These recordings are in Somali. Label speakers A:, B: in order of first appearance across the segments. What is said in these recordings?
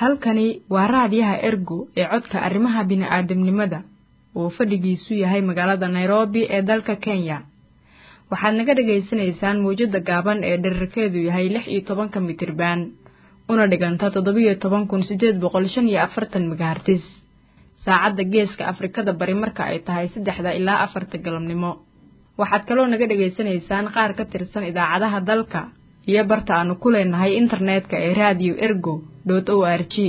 A: halkani waa raadiyaha ergo ee codka arrimaha bini'aadamnimada oo fadhigiisu yahay magaalada nairobi ee dalka kenya waxaad naga dhagaysanaysaan mawjadda gaaban ee dherarkeedu yahay lix iyo tobanka mitriban una dhiganta toddobiyo toban kun siddeed boqol shan iyo afartan megahartis saacadda geeska afrikada bari marka ay tahay saddexda ilaa afarta galabnimo waxaad kaloo naga dhegaysanaysaan qaar ka tirsan idaacadaha dalka iyo barta aanu ku leenahay internetka ee radio ergo dot o r g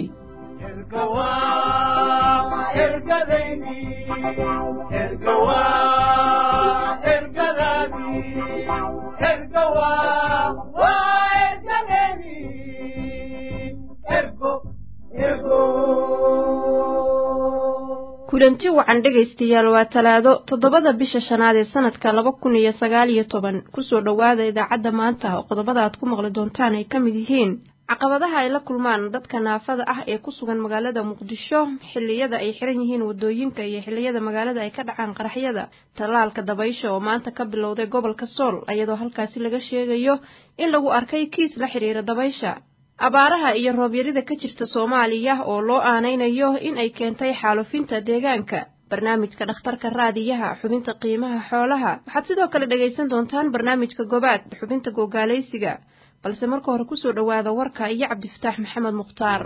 B: kulanti wacan dhegaystayaal waa talaado toddobada bisha shanaad ee sanadka laba kun iyo sagaal iyo toban kusoo dhowaada idaacadda maanta oo qodobada aad ku maqli doontaan ay ka mid yihiin caqabadaha ay la kulmaan dadka naafada ah ee ku sugan magaalada muqdisho xilliyada ay xiran yihiin waddooyinka iyo xilliyada magaalada ay ka dhacaan qaraxyada tallaalka dabaysha oo maanta ka bilowday gobolka sool iyadoo halkaasi laga sheegayo in lagu arkay kiis la xidhiira dabaysha abaaraha iyo roobyarida ka jirta soomaaliya oo loo aanaynayo in ay keentay xaalufinta deegaanka barnaamijka dhakhtarka raadiyaha xubinta qiimaha xoolaha waxaad sidoo kale dhegaysan doontaan barnaamijka gobaad xubinta googaalaysiga balse marka hore kusoo dhowaada warka iyo cabdifataax maxamed mukhtaar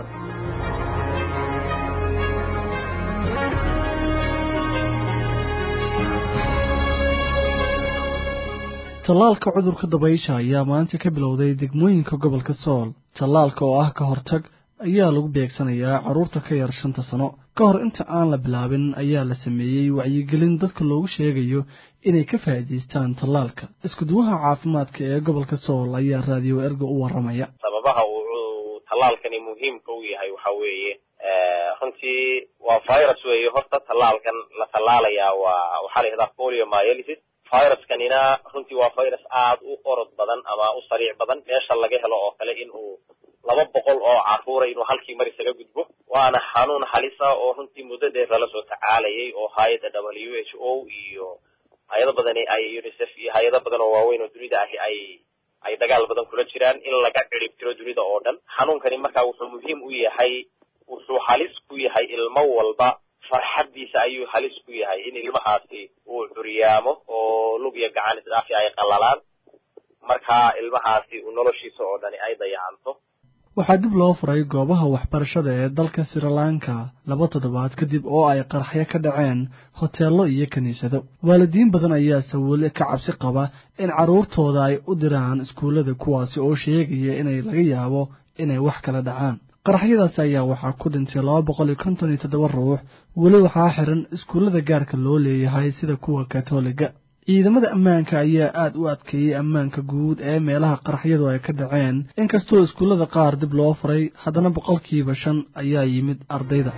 C: tallaalka cudurka dabaysha ayaa maanta ka bilowday degmooyinka gobolka sool tallaalka oo ah ka hortag ayaa lagu beegsanayaa carruurta ka yar shanta sano ka hor inta aan la bilaabin ayaa la sameeyey wacyigelin dadka loogu sheegayo inay ka faa'iidaystaan tallaalka iskuduwaha caafimaadka ee gobolka sool ayaa raadiyo erga u warramaya
D: sababaha uu tallaalkani muhiimka u yahay waxa weeye runtii waa virus weeye horta tallaalkan la tallaalayaa waa waxaa la yihahdaa polio myelitis viruskanina runtii waa virus aada u orod badan ama u sariic badan meesha laga helo oo kale in uu laba boqol oo carruura inuu halkii mar isaga gudbo waana xanuun halisa oo runtii muddo dheer lala soo tacaalayay oo hay-adda w h o iyo hay-ado badani ay unicef iyo hay-ado badan oo waaweyn oo dunida ahi ay ay dagaal badan kula jiraan in laga cirib tiro dunida oo dhan xanuunkani marka wuxuu muhiim u yahay wuxuu halis ku yahay ilmo walba farxaddiisa ayuu halis ku yahay in ilmahaasi uu curyaamo oo lug iyo gacan isdhaafi ay qallalaan markaa ilmahaasi uu noloshiisa oo dhani ay dayacanto
C: waxaa dib loo furay goobaha waxbarashada ee dalka srilanka laba toddobaad kadib oo ay qaraxyo ka dhaceen hoteello iyo kiniisado waalidiin badan ayaase weli ka cabsi qaba in carruurtooda ay u diraan iskuullada kuwaasi oo sheegaya inay laga yaabo inay wax kala dhacaan qaraxyadaasi ayaa waxaa ku dhintay laba boqol iyo konton iyo toddoba ruux weli waxaa xiran iskuullada gaarka loo leeyahay sida kuwa katoliga ciidamada ammaanka ayaa aada u adkeeyey ammaanka guud ee meelaha qaraxyadu ay ka dhaceen inkastoo iskuullada qaar dib loo furay haddana boqolkiiba shan ayaa yimid ardayda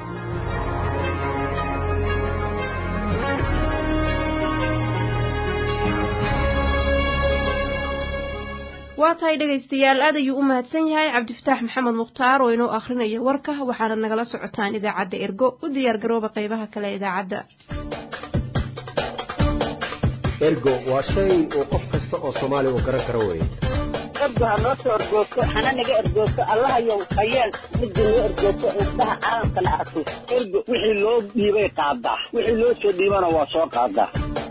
B: waa tahay dhegaystayaal aad ayuu u mahadsan yahay cabdifataax maxamed mukhtaar oo inoo akhrinaya warka waxaana nagala socotaan idaacadda ergo u diyaar garooba qaybaha kale ee idaacadda
E: ergo waa shay uu qof kasta oo soomaali uu garan karo weye
F: ergo ha noo soo ergoogto hana naga ergoogto allahayow hayeel midda noo ergoogto indhaha caalamkana arko ergo wixii loo dhiibay qaadaa wixii loo soo dhiibana waa soo qaadaa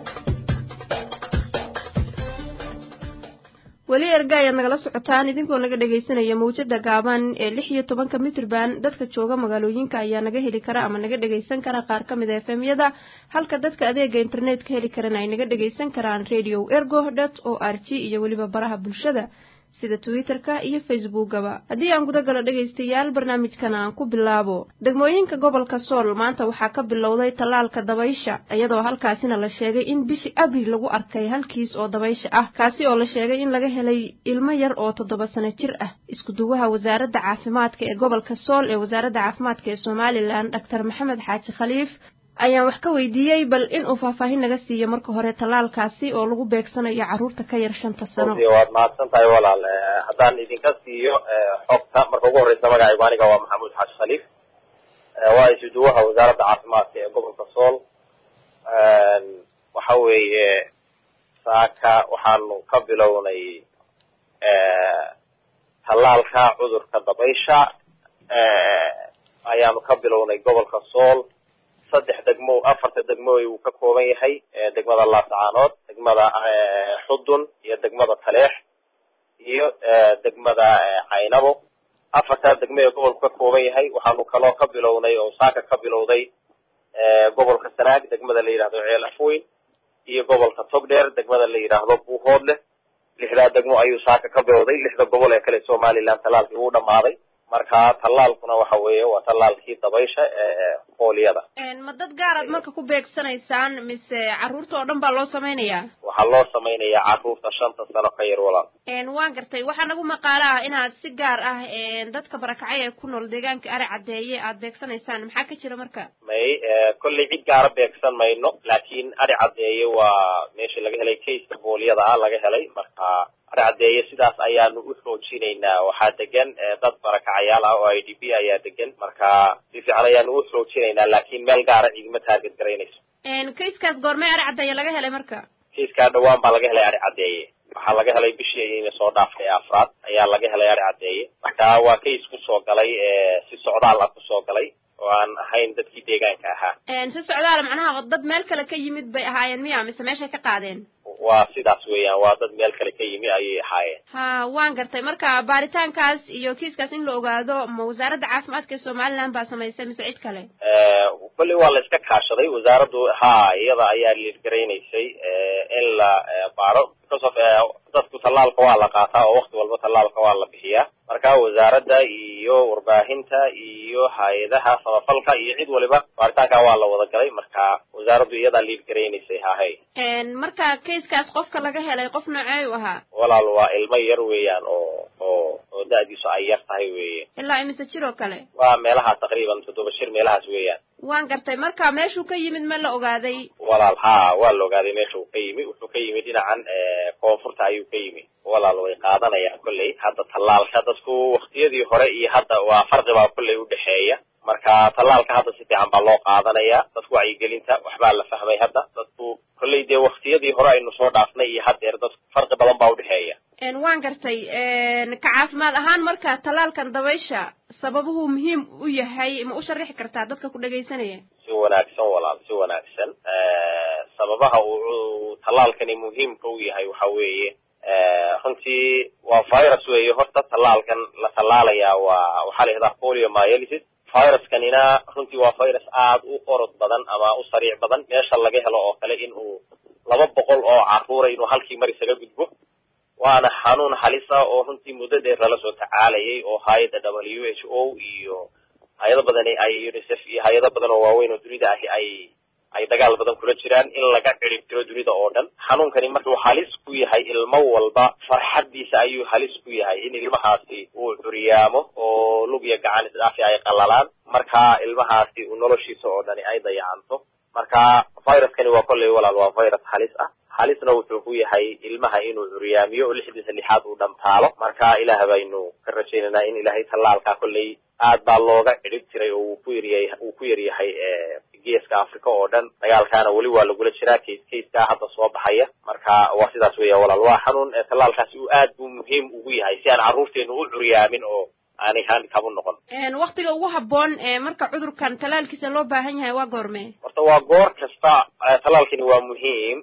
B: weli erga ayaad nagala socotaan idinkoo naga dhegaysanaya mawjada gaaban ee lix iyo tobanka mitrban dadka jooga magaalooyinka ayaa naga heli kara ama naga dhegaysan kara qaar ka mid a efemyada halka dadka adeega internetka heli karana ay naga dhegaysan karaan radio ergo dot o r g iyo weliba baraha bulshada sida twitter-ka iyo facebookaba haddii aan guda galo dhegaystayaal barnaamijkan aan ku bilaabo degmooyinka gobolka sool maanta waxaa ka bilowday tallaalka dabaysha iyadoo halkaasina la sheegay in bishii abril lagu arkay hal kiis oo dabaysha ah kaasi oo la sheegay in laga helay ilmo yar oo toddoba sano jir ah iskuduwaha wasaaradda caafimaadka ee gobolka sool ee wasaaradda caafimaadka ee somalilan doctor maxamed xaaji khaliif ayaan wax ka weydiiyey bal inuu faahfaahin naga siiyo marka hore tallaalkaasi oo lagu beegsanayo carruurta ka yar shanta sano
D: waad mahadsan tahay walaal haddaan idinka siiyo xogta marka ugu horreysa magacaygu aniga waa maxamuud xaaji khaliif waa isuduwaha wasaaradda caafimaadka ee gobolka sool waxa weeye saaka waxaanu ka bilownay tallaalka cudurka dabaysha ayaanu ka bilownay gobolka sool saddex degmo afarta degmo uu ka kooban yahay degmada laascaanood degmada xudun iyo degmada taleex iyo degmada caynabo afartaa degmo ee gobolku ka kooban yahay waxaanu kaloo ka bilownay oo saaka ka bilowday gobolka sanaag degmada la yidhahdo ceel afweyn iyo gobolka togdheer degmada la yidhaahdo buuhoodleh lixdaa degmo ayuu saaka ka bilowday lixda gobol ee kale somaliland tallaalkii wuu dhamaaday marka tallaalkuna waxa weeye waa tallaalkii dabaysha ee fooliyada
B: ma dad gaaraad marka ku beegsanaysaan mise carruurta oo dhan baa loo samaynayaa
D: waxaa loo samaynayaa carruurta shanta sano ka yar walaal
B: waan gartay waxaa nagu maqaalo ah inaad si gaar ah dadka barakacay ee ku nool deegaanka ari caddeeye aad beegsanaysaan maxaa ka jira marka
D: may kolley cid gaara beegsan mayno laakiin ari caddeeye waa meesha laga helay kayska fooliyada ah laga helay marka ari caddeeye sidaas ayaanu u xoojinaynaa waxaa degan dad barakacayaal ah oo i d b ayaa degan marka si fiican ayaanu u xoojinaynaa laakiin meel gaara igma taarget garaynayso
B: kayskaas goormee ari caddeeye laga helay marka
D: kayskaa dhawaan baa laga helay ari caddeeye waxaa laga helay bishii ina soo dhaaftay afraad ayaa laga helay ari caddeeye marka waa kays kusoo galay si socdaal ah kusoo galay oo aan ahayn dadkii deegaanka ahaa
B: si socdaala macnaha dad meel kale ka yimid bay ahaayeen miya mise meeshay ka qaadeen
D: waa sidaas weeyaan waa dad meel kale ka yimi ayay ahaayeen
B: ha waan gartay marka baaritaankaas iyo kiiskaas in la ogaado ma wasaaradda caafimaadka ee somaliland baa samaysay mise cid kale
D: kolley waa la iska kaashaday wasaaraddu ha iyada ayaa liirgaraynaysay in la baaro because of dadku tallaalka waa la qaataa oo wakti walba tallaalka waa la bixiyaa marka wasaaradda iyo warbaahinta iyo hay-adaha samafalka iyo cid waliba baaritaanka waa la wada galay marka wasaaraddu iyadaa liirgaraynaysay hahay
B: marka kayskaas qofka laga helay qof noocee u ahaa
D: walaal waa ilmo yar weeyaan oo oo oo da-diisu ay yar tahay weeye
B: ilaa imise jir oo kale
D: waa meelaha taqriiban toddoba shir meelahaas weeyaan
B: waan gartay marka meeshuu ka yimid ma la ogaaday
D: walaal ha waa la ogaaday meesha uu ka yimi wuxuu ka yimid dhinacan koonfurta ayuu ka yimi walaal way qaadanayaan kolley hadda tallaalka dadku waktiyadii hore iyo hadda waa farqi baa kolley udhexeeya marka tallaalka hadda si fiican baa loo qaadanaya dadku wacyigelinta waxbaa la fahmay hadda dadku kolley dee waktiyadii hore aynu soo dhaafnay iyo haddeer dadku farqi badan baa udhexeeya
B: waan gartay ka caafimaad ahaan marka tallaalkan dabaysha sababuhu muhiim u yahay ma u sharixi kartaa dadka ku dhegaysanaya
D: si wanaagsan walaal si wanaagsan sababaha uu tallaalkani muhiimka u yahay waxa weeye runtii waa virus weeye horta tallaalkan la tallaalayaa waa waxaa la yihahdaa polio myelitis viruskanina runtii waa virus aada u orod badan ama u sariic badan meesha laga helo oo kale in uu laba boqol oo carruura inuu halkii mar isaga gudbo waana xanuun halisa oo runtii muddo dheer lala soo tacaalayay oo hay-adda w h o iyo hay-ado badan ay unicef iyo hay-ado badan oo waaweyn oo dunida ahi ay ay dagaal badan kula jiraan in laga cirib tiro dunida oo dhan xanuunkani markuu halis ku yahay ilmo walba farxaddiisa ayuu halis ku yahay in ilmahaasi uu curiyaamo oo lug iyo gacan isdhaafi ay qalalaan marka ilmahaasi uu noloshiisa oo dhani ay dayacanto marka viruskani waa kolley walaal waa virus halis ah halisna wuxuu ku yahay ilmaha inuu curyaamiyo oo lixdiisa lixaad uu dhamtaalo marka ilaah baynu ka rajaynaynaa in ilaahay tallaalkaa kolley aad baa looga cidhib jiray oo uu ku yaryahay uu ku yaryahay geeska africa oo dhan dagaalkaana weli waa lagula jiraa case casekaa hadda soo baxaya marka waa sidaas weya walaal waa xanuun tallaalkaasi uu aad buu muhiim ugu yahay si aan carruurteenu u curyaamin oo aanay handicab u noqon
B: waktiga ugu habboon marka cudurkan tallaalkiisa loo baahan yahay waa goorme
D: horta waa goor kasta tallaalkani waa muhiim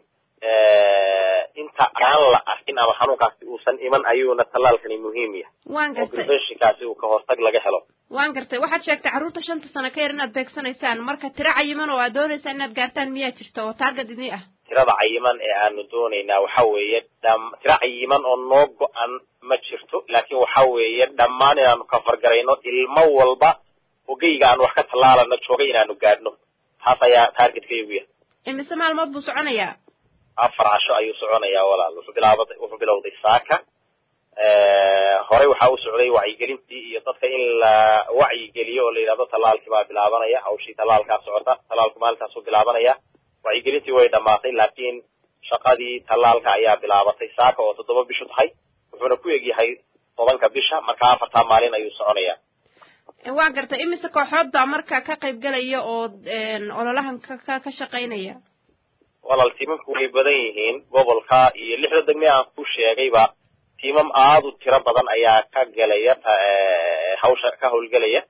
D: inta aan la arkin ama xanuunkaasi uusan iman ayuuna tallaalkani muhiim yahay
B: waan gartay
D: oo preventionkaasi uu ka hortag laga helo
B: waan gartay waxaad sheegtay carruurta shanta sano ka yar inaad beegsanaysaan marka tiro cayiman oo aad doonaysaan inaad gaartaan miyaa jirta oo taarget idii ah
D: tirada cayiman ee aanu doonaynaa waxa weeye dham tiro cayiman oo noo go-an ma jirto laakiin waxa weeye dhammaan inaanu kafargarayno ilmo walba ogeyga aan wax ka tallaalano jooga inaanu gaadhno taas ayaa taargetkaygu yahay
B: imise maalmood buu soconayaa
D: afar casho ayuu soconayaa walaal wuxuu bilaabada wuxuu bilowday saaka horey waxaa u socday wacyigelintii iyo dadka in la wacyigeliyo oo la yidhahdo tallaalkii baa bilaabanaya hawshii tallaalkaa socota tallaalku maalintaasuu bilaabanaya wacyigelintii way dhamaatay laakiin shaqadii tallaalka ayaa bilaabatay saaka oo toddoba bishu tahay wuxuuna ku egyahay tobanka bisha marka afartaa maalin ayuu soconaya
B: waa gartay imise kooxood baa marka ka qayb galaya oo ololahan ka ka shaqaynaya
D: walaal tiimamku way badan yihiin gobolka iyo lixda degme aan ku sheegayba tiimam aada u tiro badan ayaa ka gelaya hawsha ka howlgelaya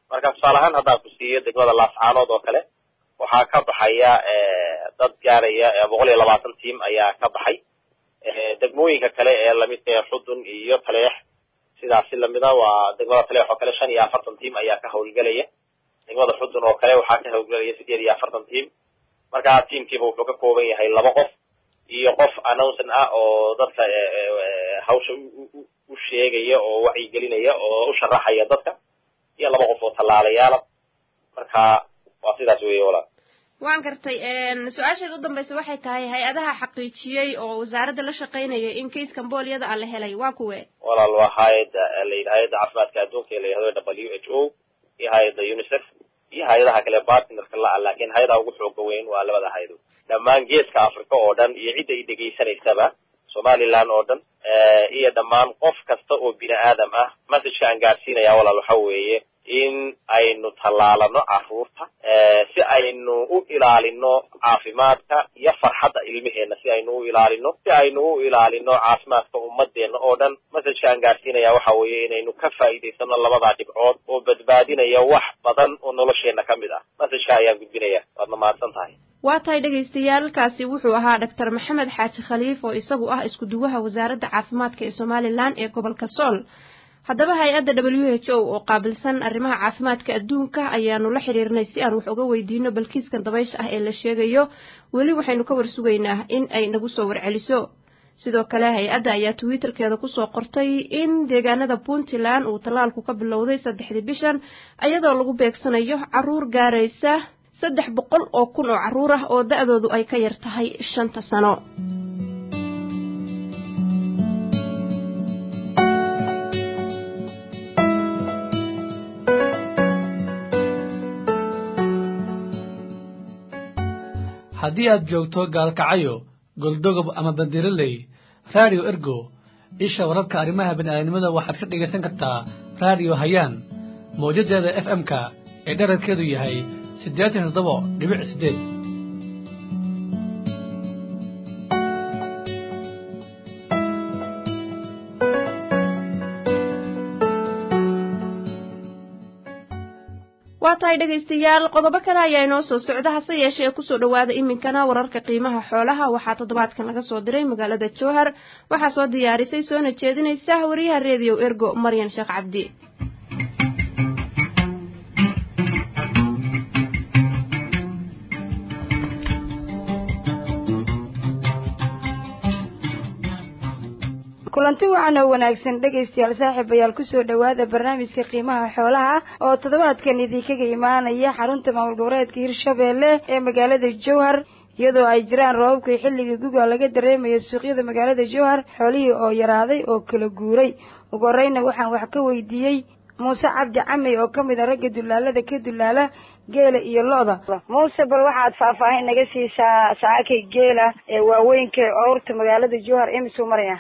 D: marka tusaale ahaan haddaan ku siiyo degmada laascaanood oo kale waxaa ka baxaya dad gaaraya boqol iyo labaatan tiam ayaa ka baxay degmooyinka kale ee lamidka ee xudun iyo taleex sidaasi lamida waa degmada taleex oo kale shan iyo afartan tiam ayaa ka hawlgelaya degmada xudun oo kale waxaa ka hawlgelaya sideed iyo afartan tiam marka tiamkiiba wuxuu ka kooban yahay laba qof iyo qof announcin ah oo dadka hawsha u sheegaya oo wacyigelinaya oo u sharaxaya dadka iyo laba qof oo tallaalayaala marka waa sidaas weeye walaal
B: waan gartay su-aasheeda u dambaysa waxay tahay hay-adaha xaqiijiyey oo wasaaradda la shaqaynaya in kaiskan booliyada a la helay waa kuwe
D: walaal waa hay-adda layidhi hay-adda caafimaadka adduunka ee la yihahdo w h o iyo hay-adda unicef iyo hay-adaha kale bartnerka la-a laakiin hay-adaha ugu xooga weyn waa labada hay-adood dhammaan geeska africa oo dhan iyo cidda i dhegaysanaysaba somaliland oo dhan iyo dhammaan qof kasta oo bini aadam ah messageka aan gaadhsiinaya walaal waxa weeye in aynu tallaalano carruurta si aynu u ilaalino caafimaadka iyo farxadda ilmaheenna si aynu u ilaalino si aynu u ilaalino caafimaadka ummadeenna oo dhan messageka aan gaadhsiinaya waxa weeye inaynu ka faa'iidaysano labadaa dhibcood oo badbaadinaya wax badan oo nolosheenna ka mid ah messageka ayaan gudbinaya waadna mahadsan tahay
B: waa tahay dhagaystayaalkaasi wuxuu ahaa doctor maxamed xaaji khaliif oo isagu ah isku duwaha wasaaradda caafimaadka ee somalilan ee gobolka sool haddaba hay-adda w h o oo qaabilsan arrimaha caafimaadka adduunka ayaanu la xiriirnay si aan wax uga weydiino balkiiskan dabaysha ah ee la sheegayo weli waxaynu ka warsugaynaa in ay nagu soo warceliso sidoo kale hay-adda ayaa twitterkeeda kusoo qortay in deegaanada puntland uu tallaalku ka bilowday saddexdii bishan iyadoo lagu beegsanayo caruur gaaraysa saddex boqol oo kun oo carruur ah oo da-doodu ay ka yar tahay shanta sano
C: haddii aad joogto gaalkacayo goldogob ama bandiraley radio ergo isha wararka arrimaha bini'aadanimada waxaad ka dhegaysan kartaa radio hayaan mawjadeeda f m-ka ee dherarkeedu yahay siddeetan iyo toddoba dhibic siddeed
B: waa tahay dhegaystayaal qodobo kale ayaa inoo soo socda hase yeeshee kusoo dhowaada iminkana wararka qiimaha xoolaha waxaa toddobaadkan laga soo diray magaalada jowhar waxaa soo diyaarisay soona jeedinaysa wariyaha reediyo ergo maryan sheekh cabdi
G: kulanti waxaan oo wanaagsan dhegaystayaal saaxiibayaal kusoo dhowaada barnaamijka qiimaha xoolaha oo toddobaadkan idinkaga imaanaya xarunta maamul goboleedka hirshabeelle ee magaalada jowhar iyadoo ay jiraan roobabkii xilligii guga laga dareemayo suuqyada magaalada jowhar xoolihii oo yaraaday oo kala guuray ugu horeyna waxaan wax ka weydiiyey muuse cabdi camey oo ka mid a ragga dulaalada ka dulaala geela iyo lo-da muuse bal waxaad faahfaahin naga siisaa saakay geela ee waaweynka owrta magaalada jowhar imisuu maraya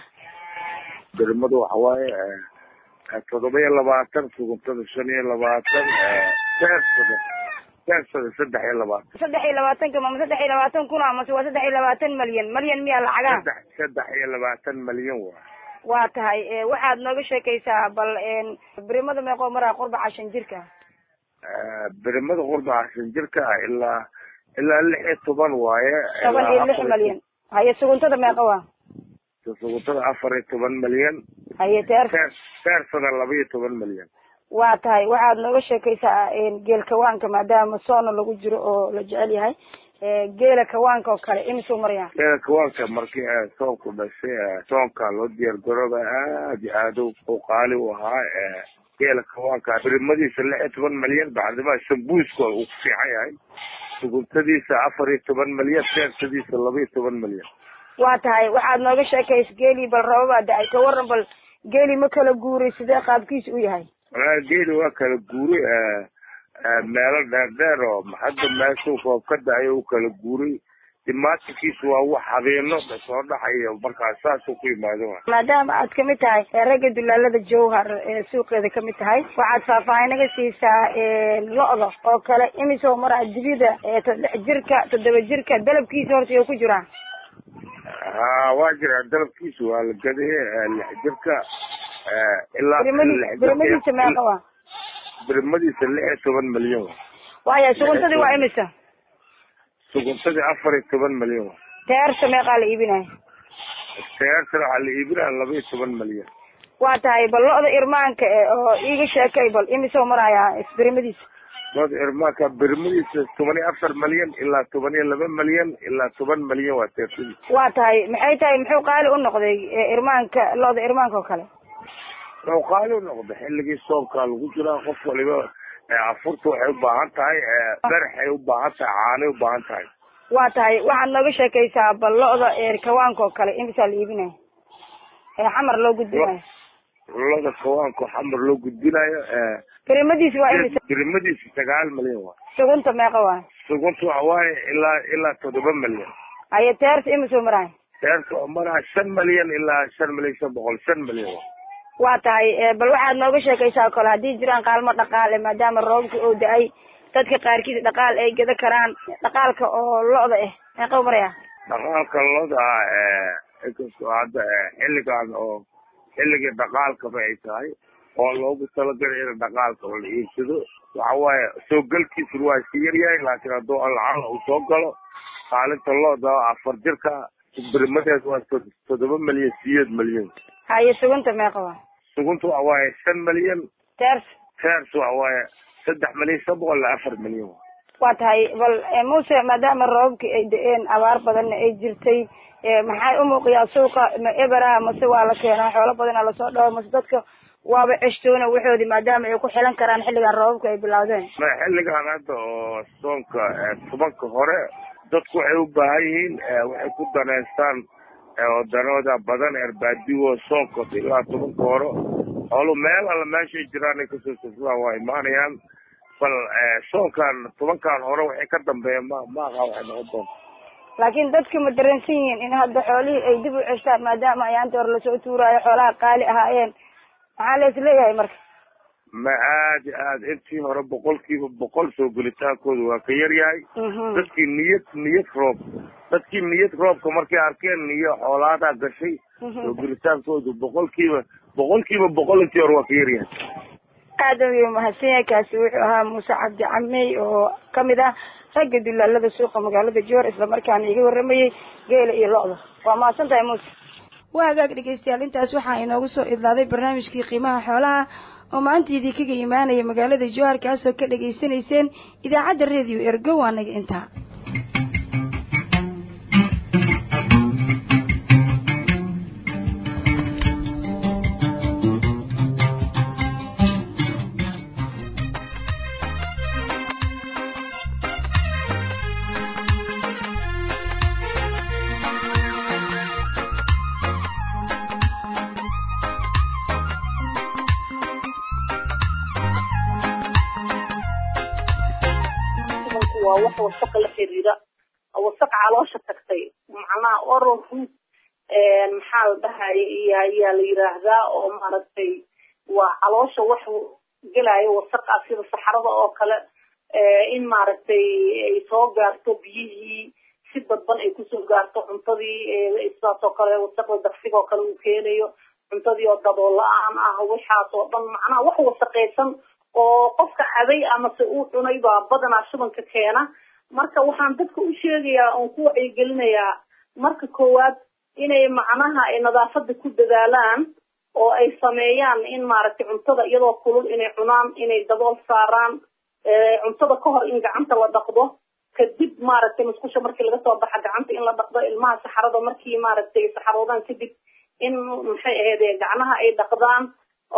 H: dermadu waxa waaye toddoba iyo labaatan suguntada shan iyo labaatan teersada teersada saddex iyo labaatan
G: saddex iyo labaatanka mama saddex iyo labaatan kun amase waa saddex iyo labaatan malyan malyan miyaa lacagaa
H: saddex saddex iyo labaatan malyan waa
G: waa tahay waxaad nooga sheekaysaa bal birimada meeqoo maraa qurbaca shan jirka
H: birimada qurbaca shan jirka ilaa ilaa lix iyo toban waaye
G: toban iyo lix malyan haye suguntada meeqa waa
H: suguntada afar iyo toban malyan
G: haye teer
H: teersada laba iyo toban malyan
G: waa tahay waxaad nooga sheekaysaa geel kawaanka maadaama soona lagu jiro oo la jecel yahay geela kawaanka oo kale imisuu maraya
H: geela kawaanka markii soonku dhashay soonka loo diyaar garooba aad iyo aad u qaali u ahaa geela kawaanka birimadiisa lix iyo toban malyan bacdimaa sambuuska uu ku fiican yahay suguntadiisa afar iyo toban malyan teersadiisa laba iyo toban malyan
G: waa tahay waxaad nooga sheekaysa geelii bal rababaa da-ay ka waran bal geeli ma kala guuray sidee qaabkiisa u yahay
H: walaa geeli waa kala guuray meelo dheer dheer oo hadda meeshuu roob ka da-ay u kala guuray dimaatinkiisu waa wax habeeno soo dhaxayo markaas saasuu ku yimaado
G: maadaama aad kamid tahay ragga dulaalada jowhar ee suuqeeda kamid tahay waxaad faahfaahin naga siisaa lo-da oo kale imisoo maraa dibida lix jirka toddoba jirka dalabkiisa horta iyo ku jiraa
H: ha waa jiraa dalabkiisu waa la gaday lix jirka ilaa
G: birimadiisa meeqa waa
H: birmadiisa lix iyo toban milyan wa
G: waaya suguntadii waa imisa
H: suguntadii afar iyo toban milyan wa
G: teersha meeqaa la iibinaya
H: teertana waxaa la iibinaya laba iyo toban milyan
G: waa tahay bal lo-da irmaanka e oo iiga sheekay bal imisoo marayaa isbirimadiisa
H: loda irmaanka birmadiisa toban iyo afar milyan ilaa toban iyo laba milyan ilaa toban milyan waa teertadiisa
G: waa tahay maxay tahay muxuu qaali u noqday irmaanka lo-da irmaanka oo kale
H: wuxuu qaali u noqday xilligii soomkaa lagu jiraa qof waliba afurta waxay u baahan tahay baraxay u baahan tahay caanay u baahan tahay
G: waa tahay waxaad nooga sheekaysaa bal lo-da kawaanka oo kale imisaa la iibinaya ee xamar loo gudbinayo
H: loda kawaanka xamar loo gudbinayo
G: birimadiisi waa imisa
H: birimadiisa sagaal milyan waa
G: sugunta meeqa waay
H: sugunta waxa waaye ilaa ilaa toddoba milyan
G: haye teerta imisoo maraay
H: teerta oo maraa shan milyan ilaa shan milyan shan boqol shan milyan waa
G: waa tahay bal waxaad nooga sheekaysaa kole haddii jiraan kaalmo dhaqaale maadaama roobka oo da-ay dadka qaarkiis dhaqaal ay geda karaan dhaqaalka oo lo-da ah meeqa maraya
H: dhaqaalka loda inkastoo hadda xilligan oo xilligii dhaqaalkaba ay tahay oo loogu talagalay in dhaqaalka oo la iibsado waxa waaye soo galkiisu waa iska yaryahay laakiin hadduu lacala uu soo galo qaalinta looda afar jirka birmadeed waa toddoba milyan sideed milyan
G: haye sugunta meeqa waa
H: sugunta waxa waaye shan milyan
G: teers
H: teers waxa waaye saddex milyan shan boqol ilaa afar milyan
G: waa tahay bal muuse maadaama roobabkii ay da-een abaar badanna ay jirtay maxay umuuqiyaa suuqa ma ebera mase waa la keenaa xoolo badana lasoo dhawo mase dadka waaba ceshtoona waxoodi maadaama ay ku xilan karaan xilligan roobabka ay bilowdeen
H: ma xilligan hadda oo soonka tobanka hore dadku waxay u baahan yihiin waxay ku daneystaan danooda badan erbaadigo soonka ilaa tobanka hore xoolu meel alla meeshay jiraan ay kasoo safraan waa imaanayaan bal soonkan tobankan hore waxay ka dambeeya ma maaqa waxay noqon doonta
G: laakiin dadka ma dareensan yihiin in hadda xoolihii ay dib u ceshtaan maadaama ayaanta hore lasoo tuuraayo xoolaha qaali ahaayeen maxaa la is leeyahay marka
H: ma aad i aad intii hore boqolkiiba boqol soo gelitaankooda waa ka yar yahay dadkii niyad niyad roob dadkii niyad roobka markay arkeen niyo xoolaadaa gashay soo gelitaankooda boqolkiiba boqolkiiba boqol intii hore waa ka yar yahay
G: aad ayuu mahadsan yahay kaasi wuxuu ahaa muuse cabdi camey oo kamid ah ragga dulaalada suuqa magaalada joor islamarkaana iga waramayay geela iyo lo-da waa mahadsan tahay muuse waa hagaag dhegeystayaal intaas waxaa inoogu soo idlaaday barnaamijkii qiimaha xoolaha oo maanta idinkaga imaanaya magaalada jowhar kaasoo ka dhegaysanayseen idaacadda radio ergo waa naga intaa
I: waa wax wasaqa la xiriira wasaq caloosha tagtay macnaha oral root maxaa la dhahaya iyo ayaa la yiraahdaa oo maaragtay waa caloosha wax gelaayo wasaqa sida saxarada oo kale in maaragtay ay soo gaarto biyihii si dadban ay kusoo gaarto cuntadii sidaas oo kale wasaqda daqsiga oo kale uu keenayo cuntadii oo dadoo la-aan ah waxaas oo dhan macnaha wax wasaqaysan oo qofka caday amase uu cunay baa badanaa shubanka keena marka waxaan dadka u sheegayaa oon ku wacyigelinayaa marka koowaad inay macnaha ay nadaafada ku dadaalaan oo ay sameeyaan in maaragtay cuntada iyadoo kulul inay cunaan inay dabool saaraan cuntada ka hor in gacanta la dhaqdo kadib maaragtay musqusha markii laga soo baxa gacanta in la dhaqdo ilmaha saxarada markii maaragtay saxaroodaan kadib in maxay ahayd gacmaha ay dhaqdaan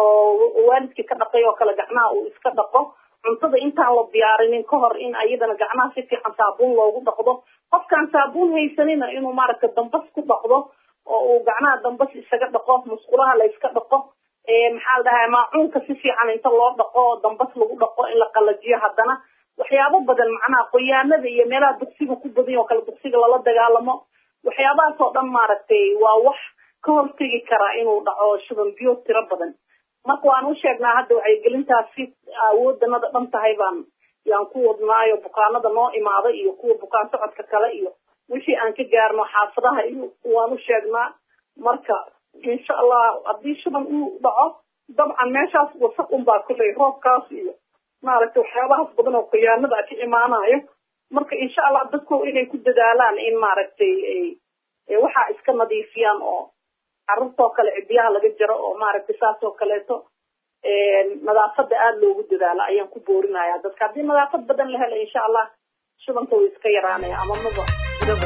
I: oo waalidkii ka dhaqay oo kale gacmaha uu iska dhaqo cuntada intaan la diyaarinin ka hor in ayadana gacmaha si fiican saabuun loogu dhaqdo qofkaan saabuun haysanina inuu maaragtay dambas ku dhaqdo oo uu gacmaha dambas isaga dhaqo musqulaha la iska dhaqo maxaa la dhahaa maacuunka si fiican inta loo dhaqo oo dambas lagu dhaqo in la qalajiyo haddana waxyaabo badan macnaha qoyaanada iyo meelaha duqsiga ku badan oo kale duqsiga lala dagaalamo waxyaabahaas oo dhan maaragtay waa wax ka hortegi karaa inuu dhaco shuban biyo tiro badan marka waan u sheegnaa hadda wacyigelintaasi awoodanada dhan tahay baan yaan ku wadnaayo bukaanada noo imaaday iyo kuwa bukaan socodka kale iyo wixii aan ka gaarno xaafadaha iyo waan u sheegnaa marka insha allah haddii shuban uu dhaco dabcan meeshaas wasaq unbaa kulley roobkaas iyo maaragtay waxyaabahaas badan oo khiyaanada ka imaanayo marka insha allah dadku inay ku dadaalaan in maaragtay waxaa iska nadiifiyaan oo carruurtoo kale cidiyaha laga jaro oo maaragtay saas oo kaleeto nadaafada aada loogu dadaalo ayaan ku boorinaya dadka haddii nadaafad badan la helo insha allah shubanka way iska yaraanaya ama maba jiraba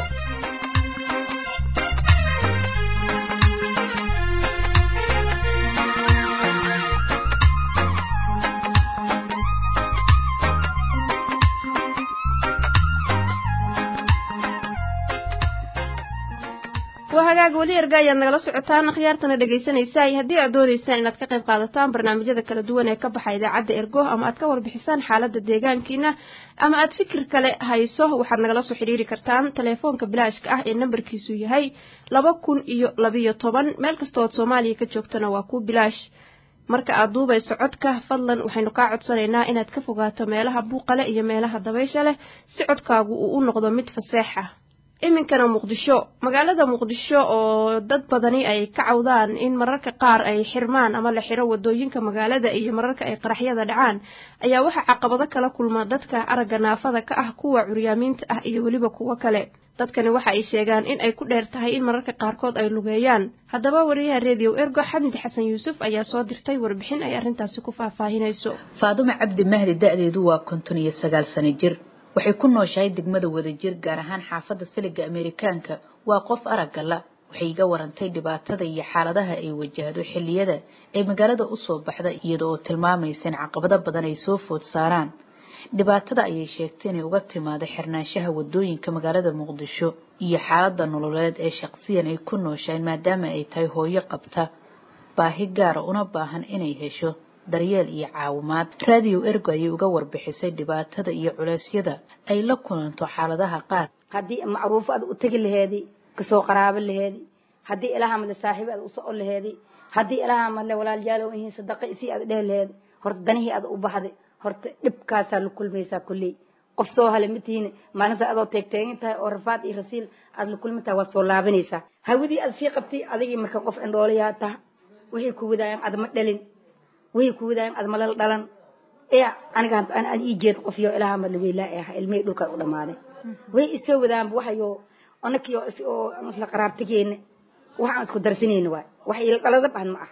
B: waa hagaag weli erga ayaad nagala socotaan akhyaartana dhegaysanaysaa iyo haddii aad doonaysaan inaad ka qayb qaadataan barnaamijyada kala duwan ee ka baxa idaacadda ergo ama aad ka warbixisaan xaaladda deegaankiina ama aad fikir kale hayso waxaad nagala soo xidhiiri kartaan teleefoonka bilaashka ah ee nambarkiisu yahay laba kun iyo labiyo toban meel kastoo ood soomaaliya ka joogtana waa ku bilaash marka aad duubayso codka fadlan waxaynu kaa codsanaynaa inaad ka fogaato meelaha buuqale iyo meelaha dabaysha leh si codkaagu uu u noqdo mid faseex ah iminkana muqdisho magaalada muqdisho oo dad badani ay ka cawdaan in mararka qaar ay xirmaan ama la xiro wadooyinka magaalada iyo mararka ay qaraxyada dhacaan ayaa waxaa caqabado kala kulma dadka aragga naafada ka ah kuwa curyaamiinta ah iyo weliba kuwo kale dadkani waxa ay sheegaan in ay ku dheer tahay in mararka qaarkood ay lugeeyaan haddaba wariyaha redio ergo xamid xasan yuusuf ayaa soo dirtay warbixin ay arrintaasi ku faahfaahinayso
J: faadumo cabdi mahdi da-deedu waa konton iyo sagaal sano jir waxay ku nooshahay degmada wadajir gaar ahaan xaafadda siliga ameerikaanka waa qof aragga la waxay iga warantay dhibaatada iyo xaaladaha ay wajahdo xilliyada ay magaalada usoo baxda iyada oo tilmaamaysa in caqabado badan ay soo food saaraan dhibaatada ayay sheegtay inay uga timaado xirnaanshaha wadooyinka magaalada muqdisho iyo xaalada nololeed ee shaqsiyan ay ku nooshahay maadaama ay tahay hooyo qabta baahi gaara una baahan inay hesho daryeel iyo caawimaad raadiyo ergo ayay uga warbixisay dhibaatada iyo culeysyada ay la kulanto xaaladaha qaar
K: haddii macruufo aad u tegi laheedi kasoo qaraabo laheedi haddii ilaha madle saaxiibo aad u socon laheedi haddii ilaha madle walaalyaalo ihiin sadaqa isii aad dhehi laheedi horta danihii aad u baxday horta dhibkaasaa la kulmaysaa kulley qof soo hale matihiin maalinta adoo teegteegin tahay oo rafaad iyo rasiil aad la kulmi tahay waad soo laabanaysaa hawadii aad sii qabtay adigii marka qof indhoolayaa taha wixii ku wadaayaan adma dhalin wixii ku wadaayaan adma lala dhalan ee aniga aan ii jeed qof yo ilaha madle weylaa ee ahaa ilmihii dhulkaa u dhammaaday way isoo wadaanba waxayo anakii oo isla qaraabtageena waxaan isku darsanayna waay wax ila dhalada bahan ma ah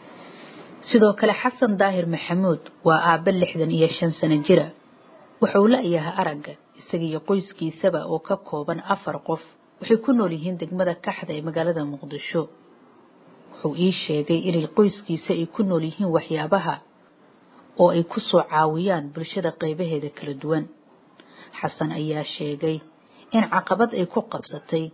J: sidoo kale xasan daahir maxamuud waa aabbe lixdan iyo shan sano jira wuxuu la-yahay aragga isaga iyo qoyskiisaba oo ka kooban afar qof waxay ku nool yihiin degmada kaxda ee magaalada muqdisho wuxuu ii sheegay inay qoyskiisa ay ku nool yihiin waxyaabaha oo ay ku soo caawiyaan bulshada qaybaheeda kala duwan xasan ayaa sheegay in caqabad ay ku qabsatay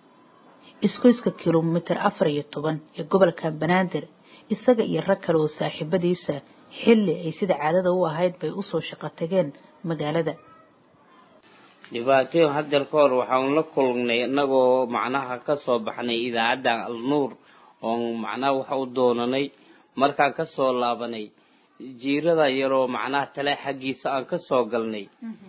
J: isgoyska kilomitir afar iyo toban ee gobolka banaadir isaga iyo rag kale oo saaxiibadiisa xilli ay sida caadada u ahayd bay usoo shaqo tageen magaalada
L: dhibaatooyin hadeer ka hor waxaan la kulnay inagoo macnaha kasoo baxnay idaacadda alnuur oon macnaha waxa u doonanay markaan kasoo laabanay jiirada yaroo macnaha tale xaggiisa aan kasoo galnay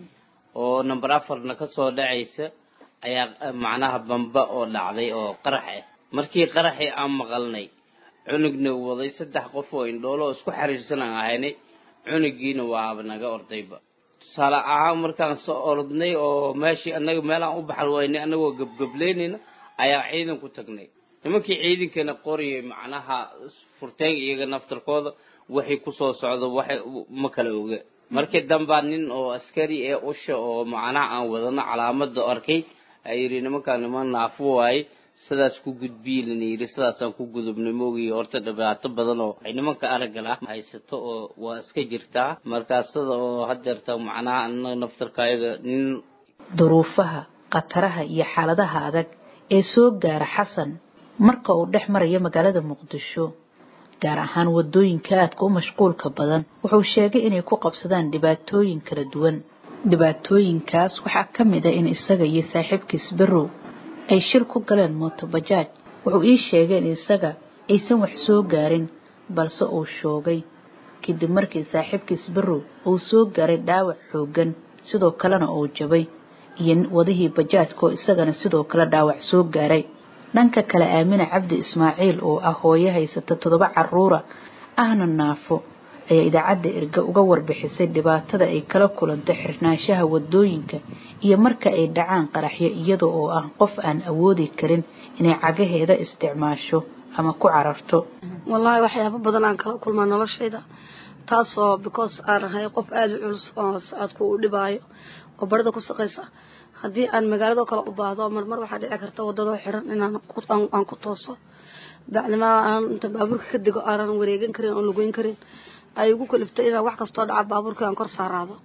L: oo number afarna kasoo dhacaysa ayaa macnaha bamba oo dhacday oo qarax ah markii qaraxii aan maqalnay cunugna waday saddex qof oo indhoolo oo isku xiriirsan aan ahaynay cunugiina waaba naga ordayba tusaale ahaan markaan soo orodnay oo meeshii anaga meelaan u baxal waynay anagoo gebgableynayna ayaa ciidan ku tagnay nimankii ciidankeena qoriyay macnaha furteen iyaga naftarkooda waxay kusoo socdo waxay ma kala oga markii dambaa nin oo askari ee usha oo macnaha aan wadano calaamada arkay a yidhi nimankaan niman naafo waaye sidaas ku gudbiilana yidhi sidaasaan ku gudubnay moogiy horta dhibaato badan oo ay nimanka araggal ah haysato oo waa iska jirtaa markaa sida oo hadeerta macnaha anaga naftarka ayaga nin
J: duruufaha khataraha iyo xaaladaha adag ee soo gaara xasan marka uu dhex marayo magaalada muqdisho gaar ahaan wadooyinka aadka u mashquulka badan wuxuu sheegay inay ku qabsadaan dhibaatooyin kala duwan dhibaatooyinkaas waxaa ka mid ah in isaga iyo saaxiibkiis berrow ay shil ku galeen mootobajaaj wuxuu ii sheegay in isaga aysan wax soo gaarin balse uu shoogay kadib markii saaxiibkiis berrow uu soo gaaray dhaawac xooggan sidoo kalena uu jabay iyo wadihii bajaajka oo isagana sidoo kale dhaawac soo gaaray dhanka kale aamina cabdi ismaaciil oo ah hooyo haysata toddoba caruura ahna naafo ayaa idaacadda erga uga warbixisay dhibaatada ay kala kulanto xirnaanshaha wadooyinka iyo marka ay dhacaan qaraxyo iyada oo ah qof aan awoodi karin inay cagaheeda isticmaasho ama ku cararto
M: wallaahi waxyaabo badan aan kala kulmaa noloshayda taasoo because aan ahay qof aada u culus oo socodku uu dhibaayo oo barida ku saqaysa haddii aan magaalado kale u baahdo marmar waxaa dhici karta wadadoo xiran inaan aan ku tooso bacdimaa aan inta baabuurka ka dego aanan wareegan karin oon lugeyn karin ay igu kaliftay inaan wax kastoo dhaca baabuurkii aan kor saaraado